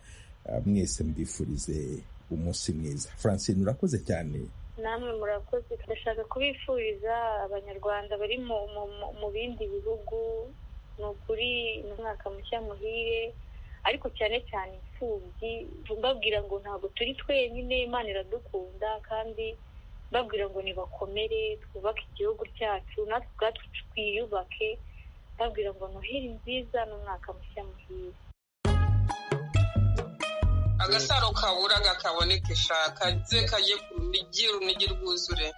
mwese mbifurize umunsi mwiza francine urakoze cyane namwe murakoze turashaka kubifuriza abanyarwanda bari mu bindi bihugu ni ukuri ni umwaka mushya muhire ariko cyane cyane imfubyi mbabwira ngo ntabwo turi twenyine imana iradukunda kandi mbabwira ngo nibakomere twubake igihugu cyacu natwe ubwacu twiyubake mbabwira ngo noheli nziza ni umwaka mushya muhire agasaro kaburaga kaboneke shaka ze kajye ku runigi runigi rwuzure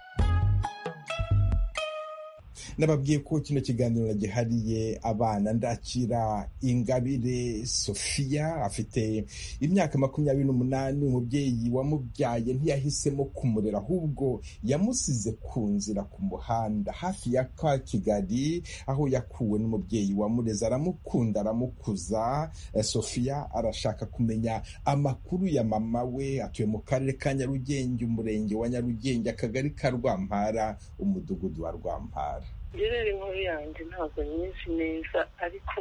nababwiye ko kino kiganiro gihariye abana ndakira ingabire sofiya afite imyaka makumyabiri n'umunani umubyeyi wamubyaye ntiyahisemo kumurera ahubwo yamusize ku nzira ku muhanda hafi ya ka kigali aho yakuwe n'umubyeyi wamureze aramukunda aramukuza sofiya arashaka kumenya amakuru ya mama we atuye mu karere ka nyarugenge umurenge wa nyarugenge akagari ka rwampara umudugudu wa rwampara gerere inkuru yanjye ntabwo nyinshi neza ariko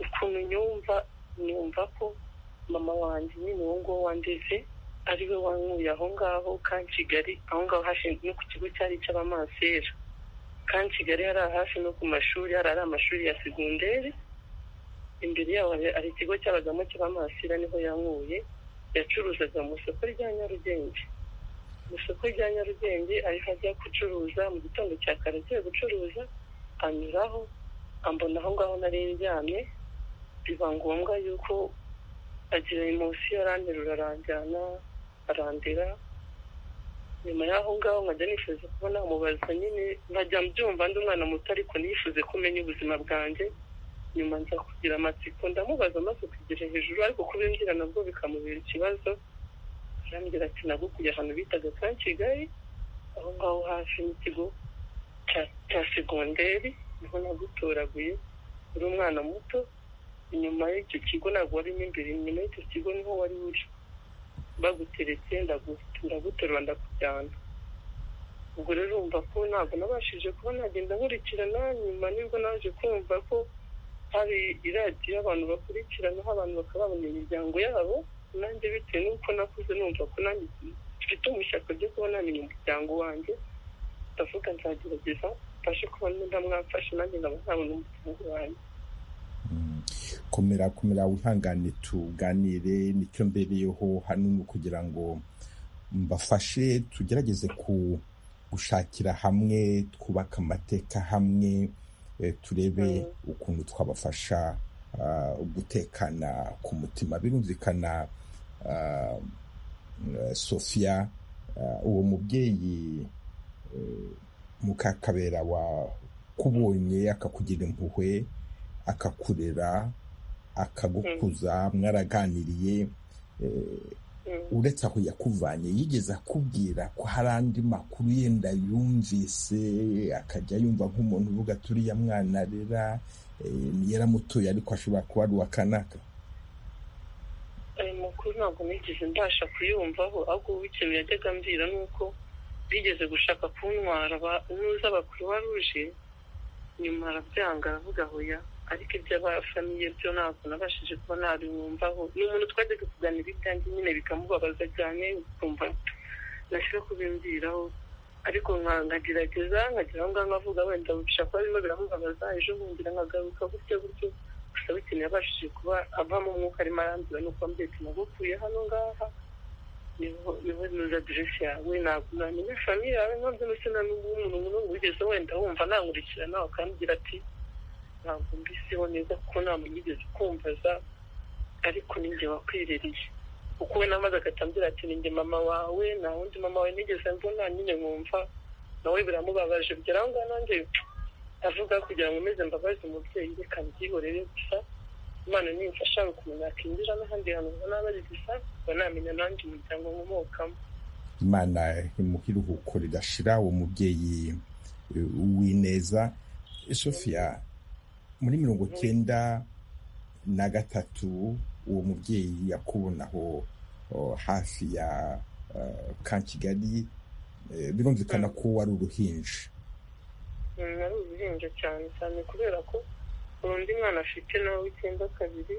ukuntu nyumva nyumva ko mama wanjye nyine uwo nguwo wandeze ari we wanywuye aho ngaho kandi kigali aho ngaho hashinzwe no ku kigo cyari icy'abamansera kandi kigali hari hafi no ku mashuri hari ari amashuri ya segonderi imbere yaho hari ikigo cy'abagamo cy'abamansera niho yanywuye yacuruzaga mu isoko rya nyarugenge mu isoko rya nyarugenge ariho ajya gucuruza mu gitondo cya kare agiye gucuruza anyuraho ambona aho ngaho nari ndyamye biba ngombwa yuko agira munsi yaranterura aranjyana arandera nyuma y'aho ngaho nkajya nifuza kubona umubaza nyine nkajya mbyumva ndi umwana muto ariko nifuze kumenya ubuzima bwanjye nyuma nza kugira amatsiko ndamubaza amaze kugira hejuru ariko kubimbwira nabwo bikamubera ikibazo arambwira ati nagukuye ahantu bitaga ka kigali aho ngaho hafi n'ikigo cya segonderi niho nagutoraguye uri umwana muto inyuma y'icyo kigo ntabwo warimo imbere inyuma y'icyo kigo niho wari uri baguteretse ndaguterura ndakujyana ubwo rero urumva ko ntabwo nabashije kuba nagenda nkurikirana nyuma nibwo naje kumva ko hari iradiyo abantu bakurikiranaho abantu bakababona imiryango yabo nanjye bitewe n'uko nakuze numva ko nanjye mfite umushyaka ryo kuba namenya umuryango wanjye ndavuga nzagerageza mfashe kuba ndamwafashe nanjye nkaba ntabona umuryango wanjye komera komera wihangane tuganire nicyo mbereyeho hano kugira ngo mbafashe tugerageze ku gushakira hamwe twubake amateka hamwe turebe ukuntu twabafasha gutekana ku mutima birumvikana sofiya uwo mubyeyi mukakabera wakubonye akakugira impuhwe akakurera akagukuza mwaraganiriye uretse aho yakuvanye yigeze akubwira ko hari andi makuru yenda yumvise akajya yumva nk'umuntu uvuga turiya mwana arera yaramutuye ariko ashobora kuba ari uwa kanaka ayo makuru ntabwo nigeze mbasha kuyumvaho ahubwo ikintu yajyaga ambwira ni uko bigeze gushaka kuntwara nuza abakuru baruje nyuma arabyanga aravuga hoya ariko iby'abafamiye byo ntabwo nabashije kuba nabimwumvaho ni umuntu twajyaga kuganira ibyanjye nyine bikamubabaza cyane ukumva ntashobora kubimbwiraho ariko nkagerageza nkagera aho ngaho nkavuga wenda bishobora kuba birimo biramubabaza ejo nkongera nkagaruka gutyo gutyo gusa bitewe yabashije kuba avamo umwuka arimo arambwira nuko mbese nagukuye hano ngaha niho nuza aderesi yawe ntabwo namenya famiye yawe nkabyo ndetse na n'ubu umuntu wigeze wenda wumva nankurikirana ukambwira ati ntabwo mbiseho neza kuko nta muntu wigeze ukumbaza ariko ninjye wakwiririye kuko we namaze agatambira ati ninjye mama wawe nta wundi mama wawe nigeze mbona nyine nkumva nawe biramubabaje bigera aho ngaho nanjye avuga kugira ngo umeze mbabaze umubyeyi reka mbyihorere gusa imana nimfasha ukumenya akinjira n'ahandi hantu ubona bari gusa uba namenya nanjye umuryango nkomokamo imana imuha iruhuko ridashira uwo mubyeyi w'ineza sofiya muri mirongo cyenda na gatatu uwo mubyeyi yakubonaho hafi ya ka kigali birumvikana ko wari uruhinja ari uruhinja cyane cyane kubera ko undi mwana afite nawe w'icyenda kabiri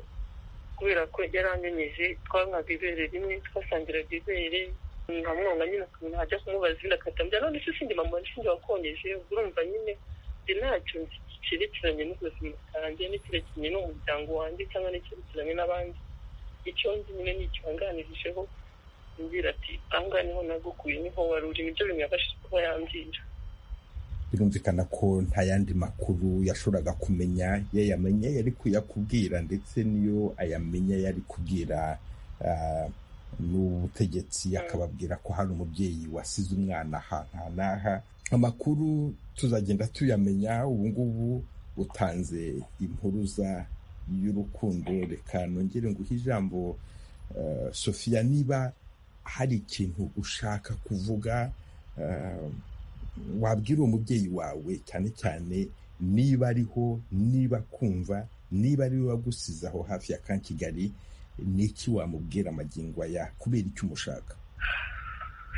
kubera ko yaranyemeje twankaga ibere rimwe twasangiraga ibere nkamwonga nyine akamenya ajya kumubaza izina akatambya none se sinjye mama sinjye wakonyeje urumva nyine ntacyo cyerekeranye n'ubuzima bwanjye n'icyerekeranye n'umuryango wanjye cyangwa n'icyerekeranye n'abandi icyo nzi nyine ni ikibanganijeho mbwira ati aha niho nagukuye niho wari uri nibyo bimwabashije kuba yambwira birumvikana ko nta yandi makuru yashoboraga kumenya iyo yamenye yari kuyakubwira ndetse n'iyo ayamenye yari kubwira n'ubutegetsi akababwira ko hari umubyeyi wasize umwana ahantu n'aha amakuru tuzagenda tuyamenya ubu ngubu utanze impuruza y'urukundo reka nongere nguhe ijambo sofiya niba hari ikintu ushaka kuvuga wabwira uwo mubyeyi wawe cyane cyane niba ariho niba kumva niba ariwe wagusize aho hafi ya ka kigali ni iki wamubwira amagingo aya kubera icyo umushaka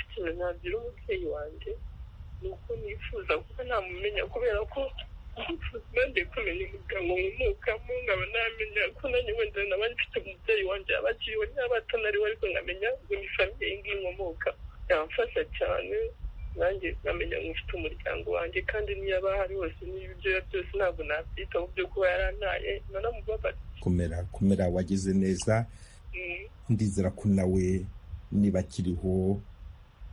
ikintu nabwira umubyeyi wanjye ni uko nifuza kuba namumenya kubera ko nongeye kumenya umuryango nkomokamo nkaba namenya ko nanjye wenda naba mfite umubyeyi wanjye yaba akiriho niba atanariho ariko nkamenya ngo ni famiye nk'inkomoka yamfasha cyane nanjye nkamenya ngo mfite umuryango wanjye kandi niyo aba ahari hose n'ibyo byose ntabwo nabyitaho byo kuba yarantaye nanamubabaza kumera kumera wagize neza ndizera ko nawe niba akiriho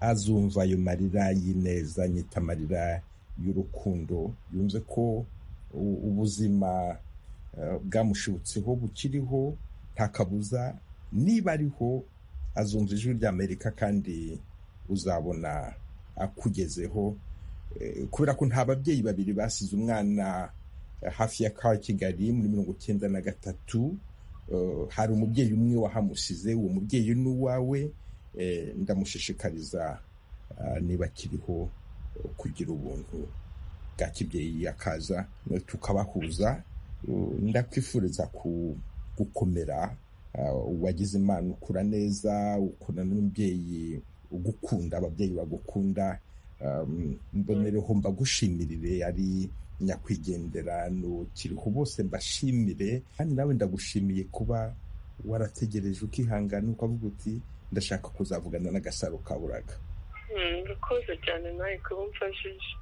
azumva ayo marira y'ineza nyita amarira y'urukundo yumve ko ubuzima bwamushibutseho bukiriho nta kabuza niba ariho azumva ijwi ry'amerika kandi uzabona akugezeho kubera ko nta babyeyi babiri basize umwana hafi ya ka kigali muri mirongo icyenda na gatatu hari umubyeyi umwe wahamusize uwo mubyeyi ni uwawe ndamushishikariza niba akiriho kugira ubuntu bwa kibyeyi akaza tukabahuza ndakwifuriza gukomera wagize imana ukura neza ukura n'umubyeyi ugukunda ababyeyi bagukunda mbonereho mbagushimire ari nyakwigenderano kiriho bose mbashimire kandi nawe ndagushimiye kuba warategereje ukihangana ukavuga uti ndashaka kuzavugana n'agasaro kaburaga urakoze cyane nawe kuba umfashije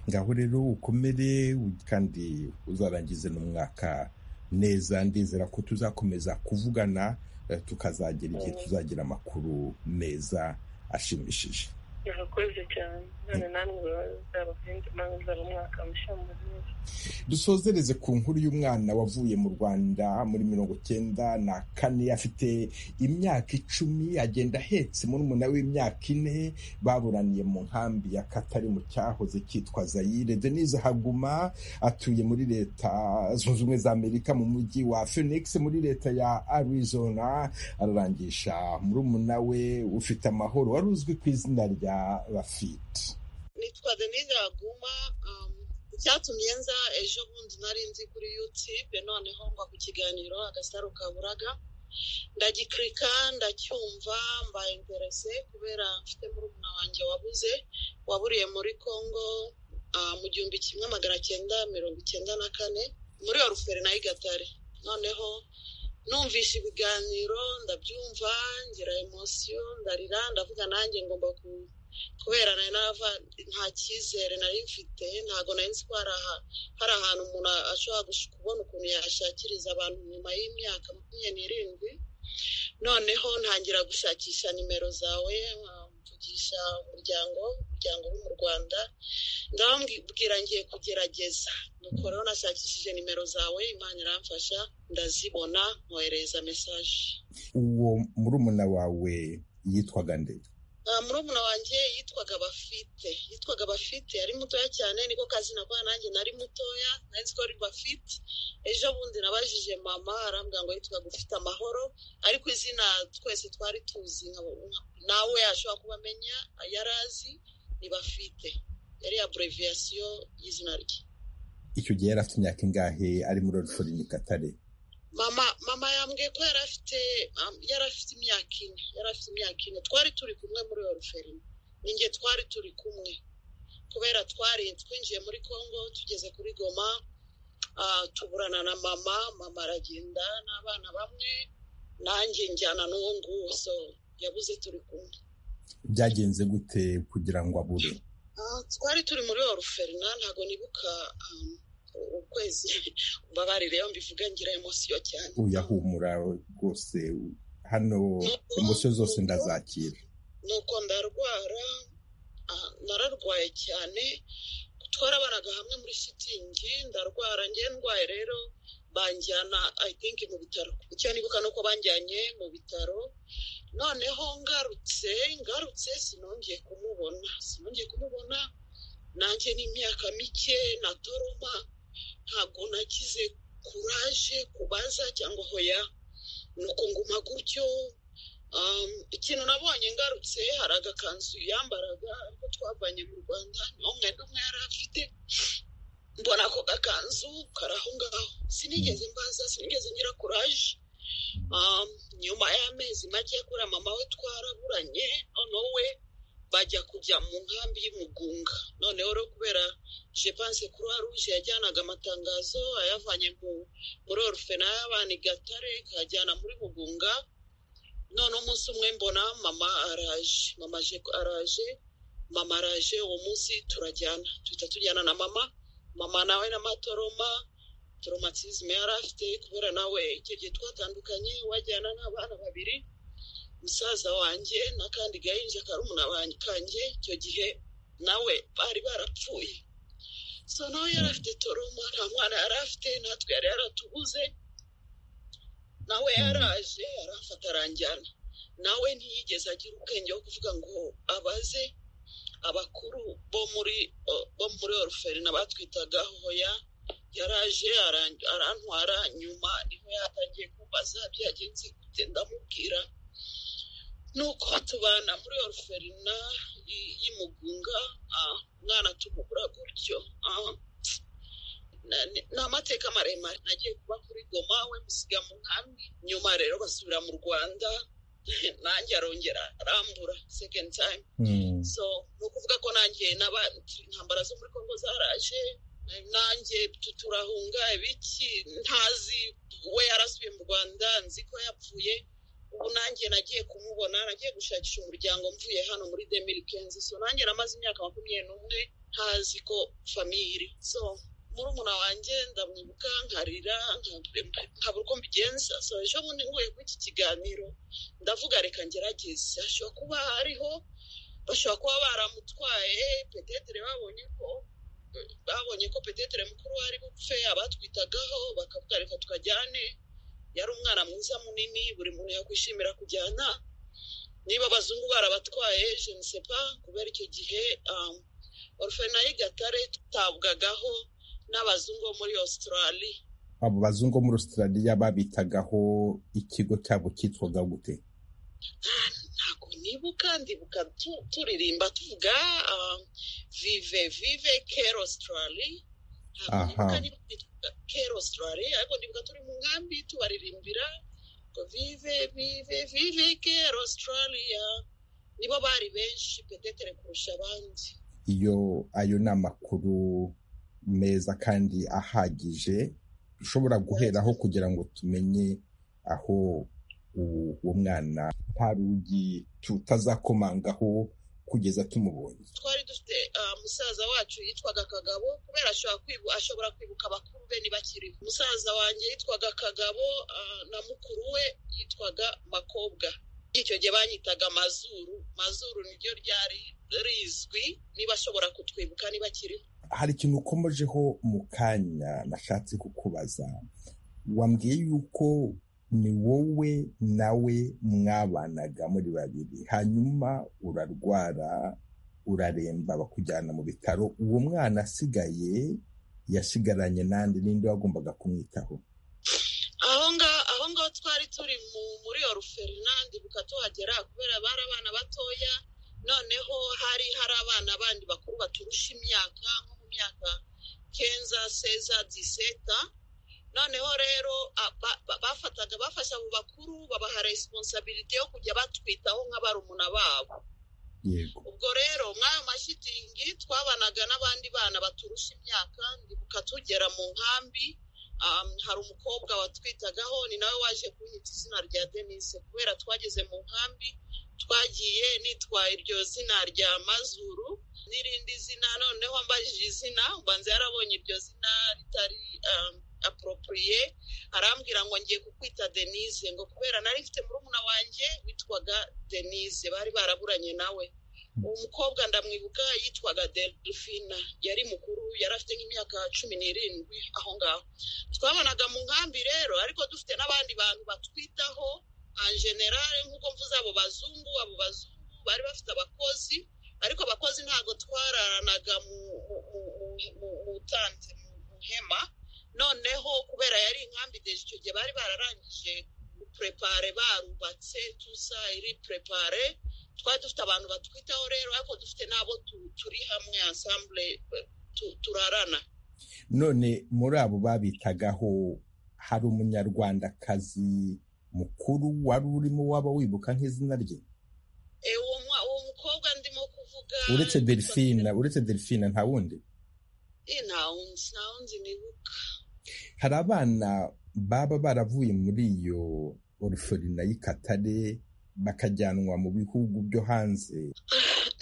ngaho rero ukomere kandi uzarangize n'umwaka neza ndizera ko tuzakomeza kuvugana tukazagera igihe tuzagira amakuru meza ashimishije urakoze cyane none namwe uzaba uzaba umwaka mushya mwiza dusozereze ku nkuru y'umwana wavuye mu rwanda muri mirongo icyenda na kane afite imyaka icumi agenda ahetse murumuna w'imyaka ine baburaniye mu nkambi ya katari mu cyahoze cyitwa zayire denise haguma atuye muri leta zunze ubumwe za amerika mu mujyi wa phoenix muri leta ya arizona ararangisha murumuna we ufite amahoro wari uzwi ku izina rya rafite nitwa denise haguma icyatumye nza ejo bundi nari nzi kuri yutube noneho ngwa ku kiganiro agasaro kaburaga ndagikirika ndacyumva mbaye interese kubera mfite murumuna wanjye wabuze waburiye muri congo mu gihumbi kimwe magana cyenda mirongo icyenda na kane muri oruferi na igatare noneho numvisha ibiganiro ndabyumva ngira emosiyo ndarira ndavuga nanjye ngomba ku kubera nava nta cyizere nari mfite ntabwo nari nzi ko hari ahantu umuntu ashobora kubona ukuntu yashakiriza abantu nyuma y'imyaka makumyabiri n'irindwi noneho ntangira gushakisha nimero zawe mvugisha umuryango umuryango uri mu rwanda ndababwira ngiye kugerageza nuko rero nashakishije nimero zawe imana iramfasha ndazibona nkoherereza mesaje uwo murumuna wawe yitwaga ndege murumuna wanjye yitwaga bafite yitwaga bafite yari mutoya cyane niko kazi nakora nanjye nari mutoya nari ko ari bafite ejo bundi nabajije mama arambwira ngo yitwaga ufite amahoro ariko izina twese twari tuzi nawe yashobora kuba amenya yari azi ni bafite yari abureviyasiyo y'izina rye icyo gihe yari afite imyaka ingahe ari muri orifori ni katare mama mama yambwiye ko yari afite yari afite imyaka ine yari afite imyaka ine twari turi kumwe muri oruferine ninjye twari turi kumwe kubera twari twinjiye muri congo tugeze kuri goma tuburana na mama mama aragenda n'abana bamwe nanjye njyana n'uwo nguwo so yabuze turi kumwe byagenze gute kugira ngo abure twari turi muri oruferine ntabwo nibuka ukwezi mbabarire iyo mbivuga ngira emosiyo cyane uyahumura rwose hano emosiyo zose ndazakira nuko ndarwara nararwaye cyane twarabanaga hamwe muri shitingi ndarwara ngewe ndwaye rero banjyana i think mu bitaro icyo nibuka ni uko banjyanye mu bitaro noneho ngarutse ngarutse sinongeye kumubona sinongeye kumubona nanjye ni imyaka mike na doroma ntabwo nagize kuraje kubaza cyangwa hoya ni ukunguma gutyo ikintu nabonye ngarutse hari agakanzu yambaraga ariko twavanye mu rwanda niho mwenda umwe yari afite mbona ako gakanzu kari aho ngaho sinigeze mbaza sinigeze ngira kuraje nyuma y'amezi make kuriya mama we twaraburanye noneho we bajya kujya mu nkambi y'umugunga noneho rero kubera jepanse kuruwa ruje yajyanaga amatangazo ayavanye muri orufena y'abana i gatare ikajyana muri mugunga none umunsi umwe mbona mama araje mama araje mama araje uwo munsi turajyana duhita tujyana na mama mama nawe n'amatoroma toromatizime yari afite kubera nawe icyo gihe twatandukanye wajyana n'abana babiri musaza wanjye n'akandi gahinja karumuna kanjye icyo gihe nawe bari barapfuye so nawe yari afite toroma nta mwana yari afite natwe yari yaratubuze nawe yaraje arafata aranjyana nawe ntiyigeze agira ubwenge wo kuvuga ngo abaze abakuru bo muri bo muri oruferina batwitaga hoya yaraje arantwara nyuma niho yatangiye kumbaza byagenze gute ndamubwira nuko tubana muri oruferina y'imugunga umwana tumugura gutyo ni amateka maremare nagiye kuba kuri goma we musiga mu nkambi nyuma rero basubira mu rwanda nanjye arongera arambura second time so ni ukuvuga ko nanjye intambara zo muri kongo zaraje nanjye turahunga ibiki ntazi we yarasubiye mu rwanda nzi ko yapfuye ubu nanjye nagiye kumubona nagiye gushakisha umuryango mvuye hano muri demiri kenzi so nanjye namaze imyaka makumyabiri n'umwe ntazi ko famiye iri so murumuna wanjye ndamwibuka nkarira nkabura uko mbigenza so ejo bundi nguye kuri iki kiganiro ndavuga reka ngerageze hashobora kuba hariho bashobora kuba baramutwaye petetere babonye ko babonye ko petetere mukuru ari bupfe abatwitagaho bakavuga reka tukajyane yari umwana mwiza munini buri muntu yakwishimira kujyana niba abazungu barabatwaye jenisepa kubera icyo gihe orufena y'igatare tutabwagaho n'abazungu bo muri australia abo bazungu bo muri australia babitagaho ikigo cyabo cyitwaga gute ntabwo nibuka ndibuka turirimba tuvuga vive vive care australia ntabwo nibuka care australia ariko ndibuka turi mu nkambi tubaririmbira ngo vive vive vive care australia nibo bari benshi petetere kurusha abandi iyo ayo ni amakuru meza kandi ahagije ushobora guheraho kugira ngo tumenye aho uwo mwana nta rugi tutazakomangaho kugeza tumubonye twari dufite musaza wacu yitwaga kagabo kubera ashobora kwibuka abakuru be ntibakiri musaza wanjye yitwaga kagabo na mukuru we yitwaga makobwa icyo gihe banyitaga mazuru mazuru niryo ryari rizwi niba ashobora kutwibuka niba akiriho hari ikintu ukomojeho mu kanya nashatse kukubaza wambwiye yuko ni wowe nawe mwabanaga muri babiri hanyuma urarwara uraremba bakujyana mu bitaro uwo mwana asigaye yasigaranye n'andi n'indi wagombaga kumwitaho aho ngaho twari turi muri oruferina ndibuka tuhagera kubera bari abana batoya noneho hari hari abana bandi bakuru baturusha imyaka nko mu myaka kenza seza diseta noneho rero bafataga bafasha abo bakuru babaha resiponsabiriti yo kujya batwitaho nk'abarumuna babo ubwo rero mw'ayo mashitingi twabanaga n'abandi bana baturusha imyaka ndibuka tugera mu nkambi hari umukobwa watwitagaho ni nawe waje kunyita izina rya denise kubera twageze mu nkambi twagiye nitwaye iryo zina rya mazuru n'irindi zina noneho mbajije izina ubanza yarabonye iryo zina ritari aporopuriye arambwira ngo ngiye kukwita denise ngo kubera nari mfite murumuna wanjye witwaga denise bari baraburanye nawe uwo mukobwa ndamwibuka yitwaga delphine yari mukuru yari afite nk'imyaka cumi n'irindwi aho ngaho twabonaga mu nkambi rero ariko dufite n'abandi bantu batwitaho generale nk'uko mvuze abo bazungu abo bazungu bari bafite abakozi ariko abakozi ntabwo twararanaga mu butanze mu hema noneho kubera yari inkambi deje icyo gihe bari bararangije purepare barubatse tuza iri purepare twari dufite abantu batwitaho rero ariko dufite n'abo turi hamwe asambure turarana none muri abo babitagaho hari umunyarwandakazi mukuru wari urimo waba wibuka nk'izina rye uwo mukobwa ndimo kuvuga uretse delphine uretse delphine nta wundi nta wundi nta wundi nibuka hari abana baba baravuye muri iyo oruforina y'ikatare bakajyanwa mu bihugu byo hanze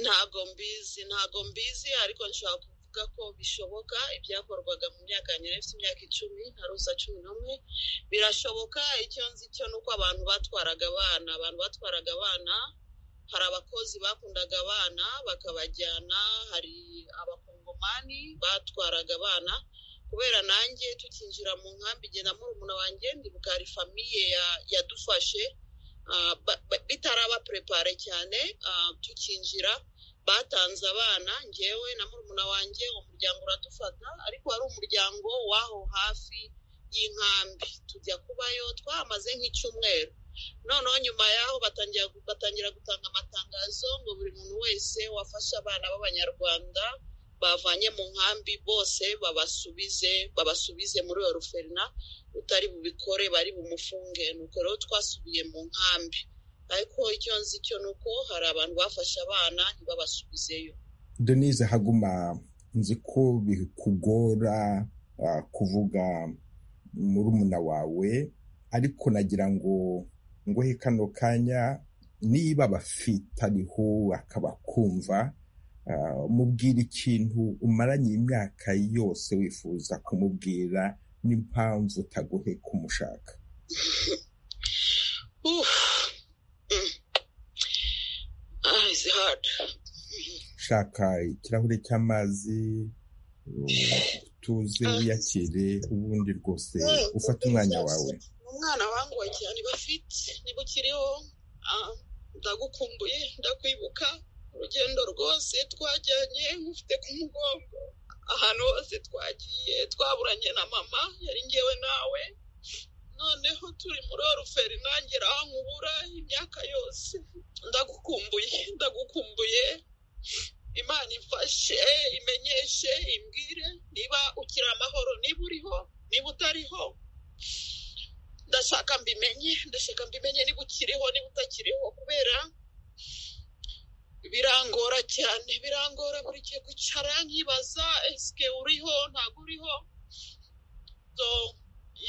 ntago mbizi ntago mbizi ariko nshobora kuvuga ko bishoboka ibyakorwaga mu myaka nyine ifite imyaka icumi na ruza cumi n'umwe birashoboka icyo nzi cyo ni uko abantu batwaraga abana abantu batwaraga abana hari abakozi bakundaga abana bakabajyana hari abakongomani batwaraga abana kubera nanjye tukinjira mu nkambi igenda murumuna wanjye ndibuka hari famiye yadufashe bitaraba purepare cyane tukinjira batanze abana ngewe na murumuna wanjye umuryango uradufata ariko wari umuryango w'aho hafi y'inkambi tujya kubayo twahamaze nk'icyumweru noneho nyuma y'aho batangira gutanga amatangazo ngo buri muntu wese wafashe abana b'abanyarwanda bavanye mu nkambi bose babasubize babasubize muri iyo ruferina utari bubikore bari bumufunge ni uko rero twasubiye mu nkambi ariko icyo nzi cyo ni uko hari abantu bafashe abana ntibabasubizeyo denise haguma nzi ko bikugora kuvuga murumuna wawe ariko nagira ngo ngohe kano kanya niba bafitariho akabakumva mubwira ikintu umaranye imyaka yose wifuza kumubwira n'impamvu utagohe kumushaka shaka ikirahure cy'amazi tuze wiyakire ubundi rwose ufate umwanya wawe umwana wanguwe cyane bafite niba ukiriho ndagukumbuye ndakwibuka urugendo rwose twajyanye nk'ufite ku mugongo ahantu hose twagiye twaburanye na mama yari ngewe nawe noneho turi muri oruferi nanjye aho nkubura imyaka yose ndagukumbuye ndagukumbuye imana ifashe imenyeshe imbwire niba ukiri amahoro niba uriho niba utariho ndashaka mbimenye ndashaka mbimenye niba ukiriho niba utakiriho kubera birangora cyane birangora buri gihe kwicara nkibaza esike uriho ntabwo uriho so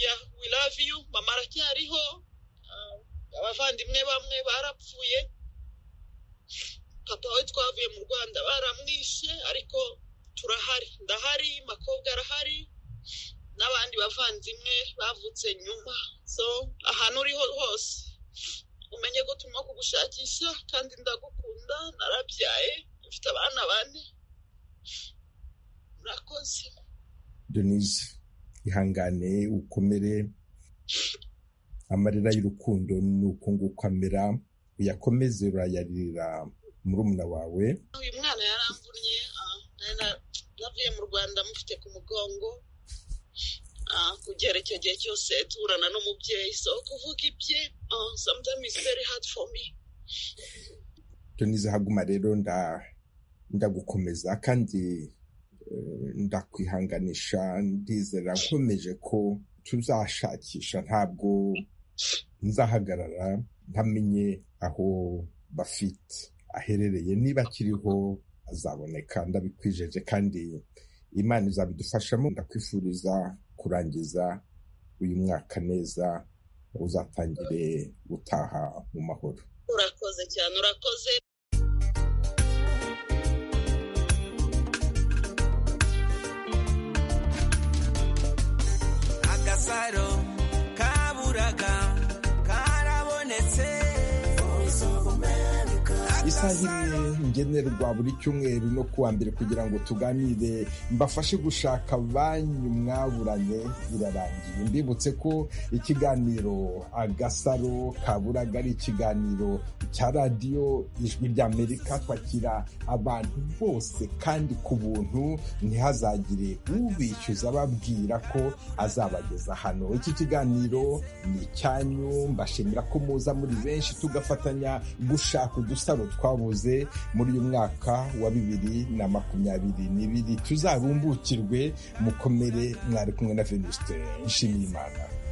ya we love you mama aracyariho abavandimwe bamwe barapfuye papa we twavuye mu rwanda baramwishe ariko turahari ndahari makobwa arahari n'abandi bavandimwe bavutse nyuma so ahantu uriho hose umenye ko turimo kugushakisha kandi ndagukunda narabyaye mfite abana bane murakoze denise ihangane ukomere amarira y'urukundo ni uko nguko amera uyakomeze urayarira murumuna wawe uyu mwana yaramvunnye navuye mu rwanda mufite ku mugongo kugera icyo gihe cyose turana n'umubyeyi so kuvuga ibye sometimes is very hard for me tunize haguma rero ndagukomeza kandi ndakwihanganisha ndizera nkomeje ko tuzashakisha ntabwo nzahagarara ntamenye aho bafite aherereye niba akiriho azaboneka ndabikwijeje kandi imana izabidufashamo ndakwifuriza kurangiza uyu mwaka neza uzatangire gutaha mu mahoro urakoze cyane urakoze agasaro kaburaga karabonetse isaha imwe ngenerwa buri cyumweru no kuwa mbere kugira ngo tuganire mbafashe gushaka banki mwaburanye irarangiye mbibutse ko ikiganiro agasaro kaburaga ari ikiganiro cya radiyo ijwi ry'amerika twakira abantu bose kandi ku buntu ntihazagire ubishyuza ababwira ko azabageza hano iki kiganiro ni icyanyu mbashimira ko muza muri benshi tugafatanya gushaka udusaro twabuze muri uyu mwaka wa bibiri na makumyabiri n'ibiri tuzarumbukirwe mukomere mwari kumwe na venuste nshimiyimana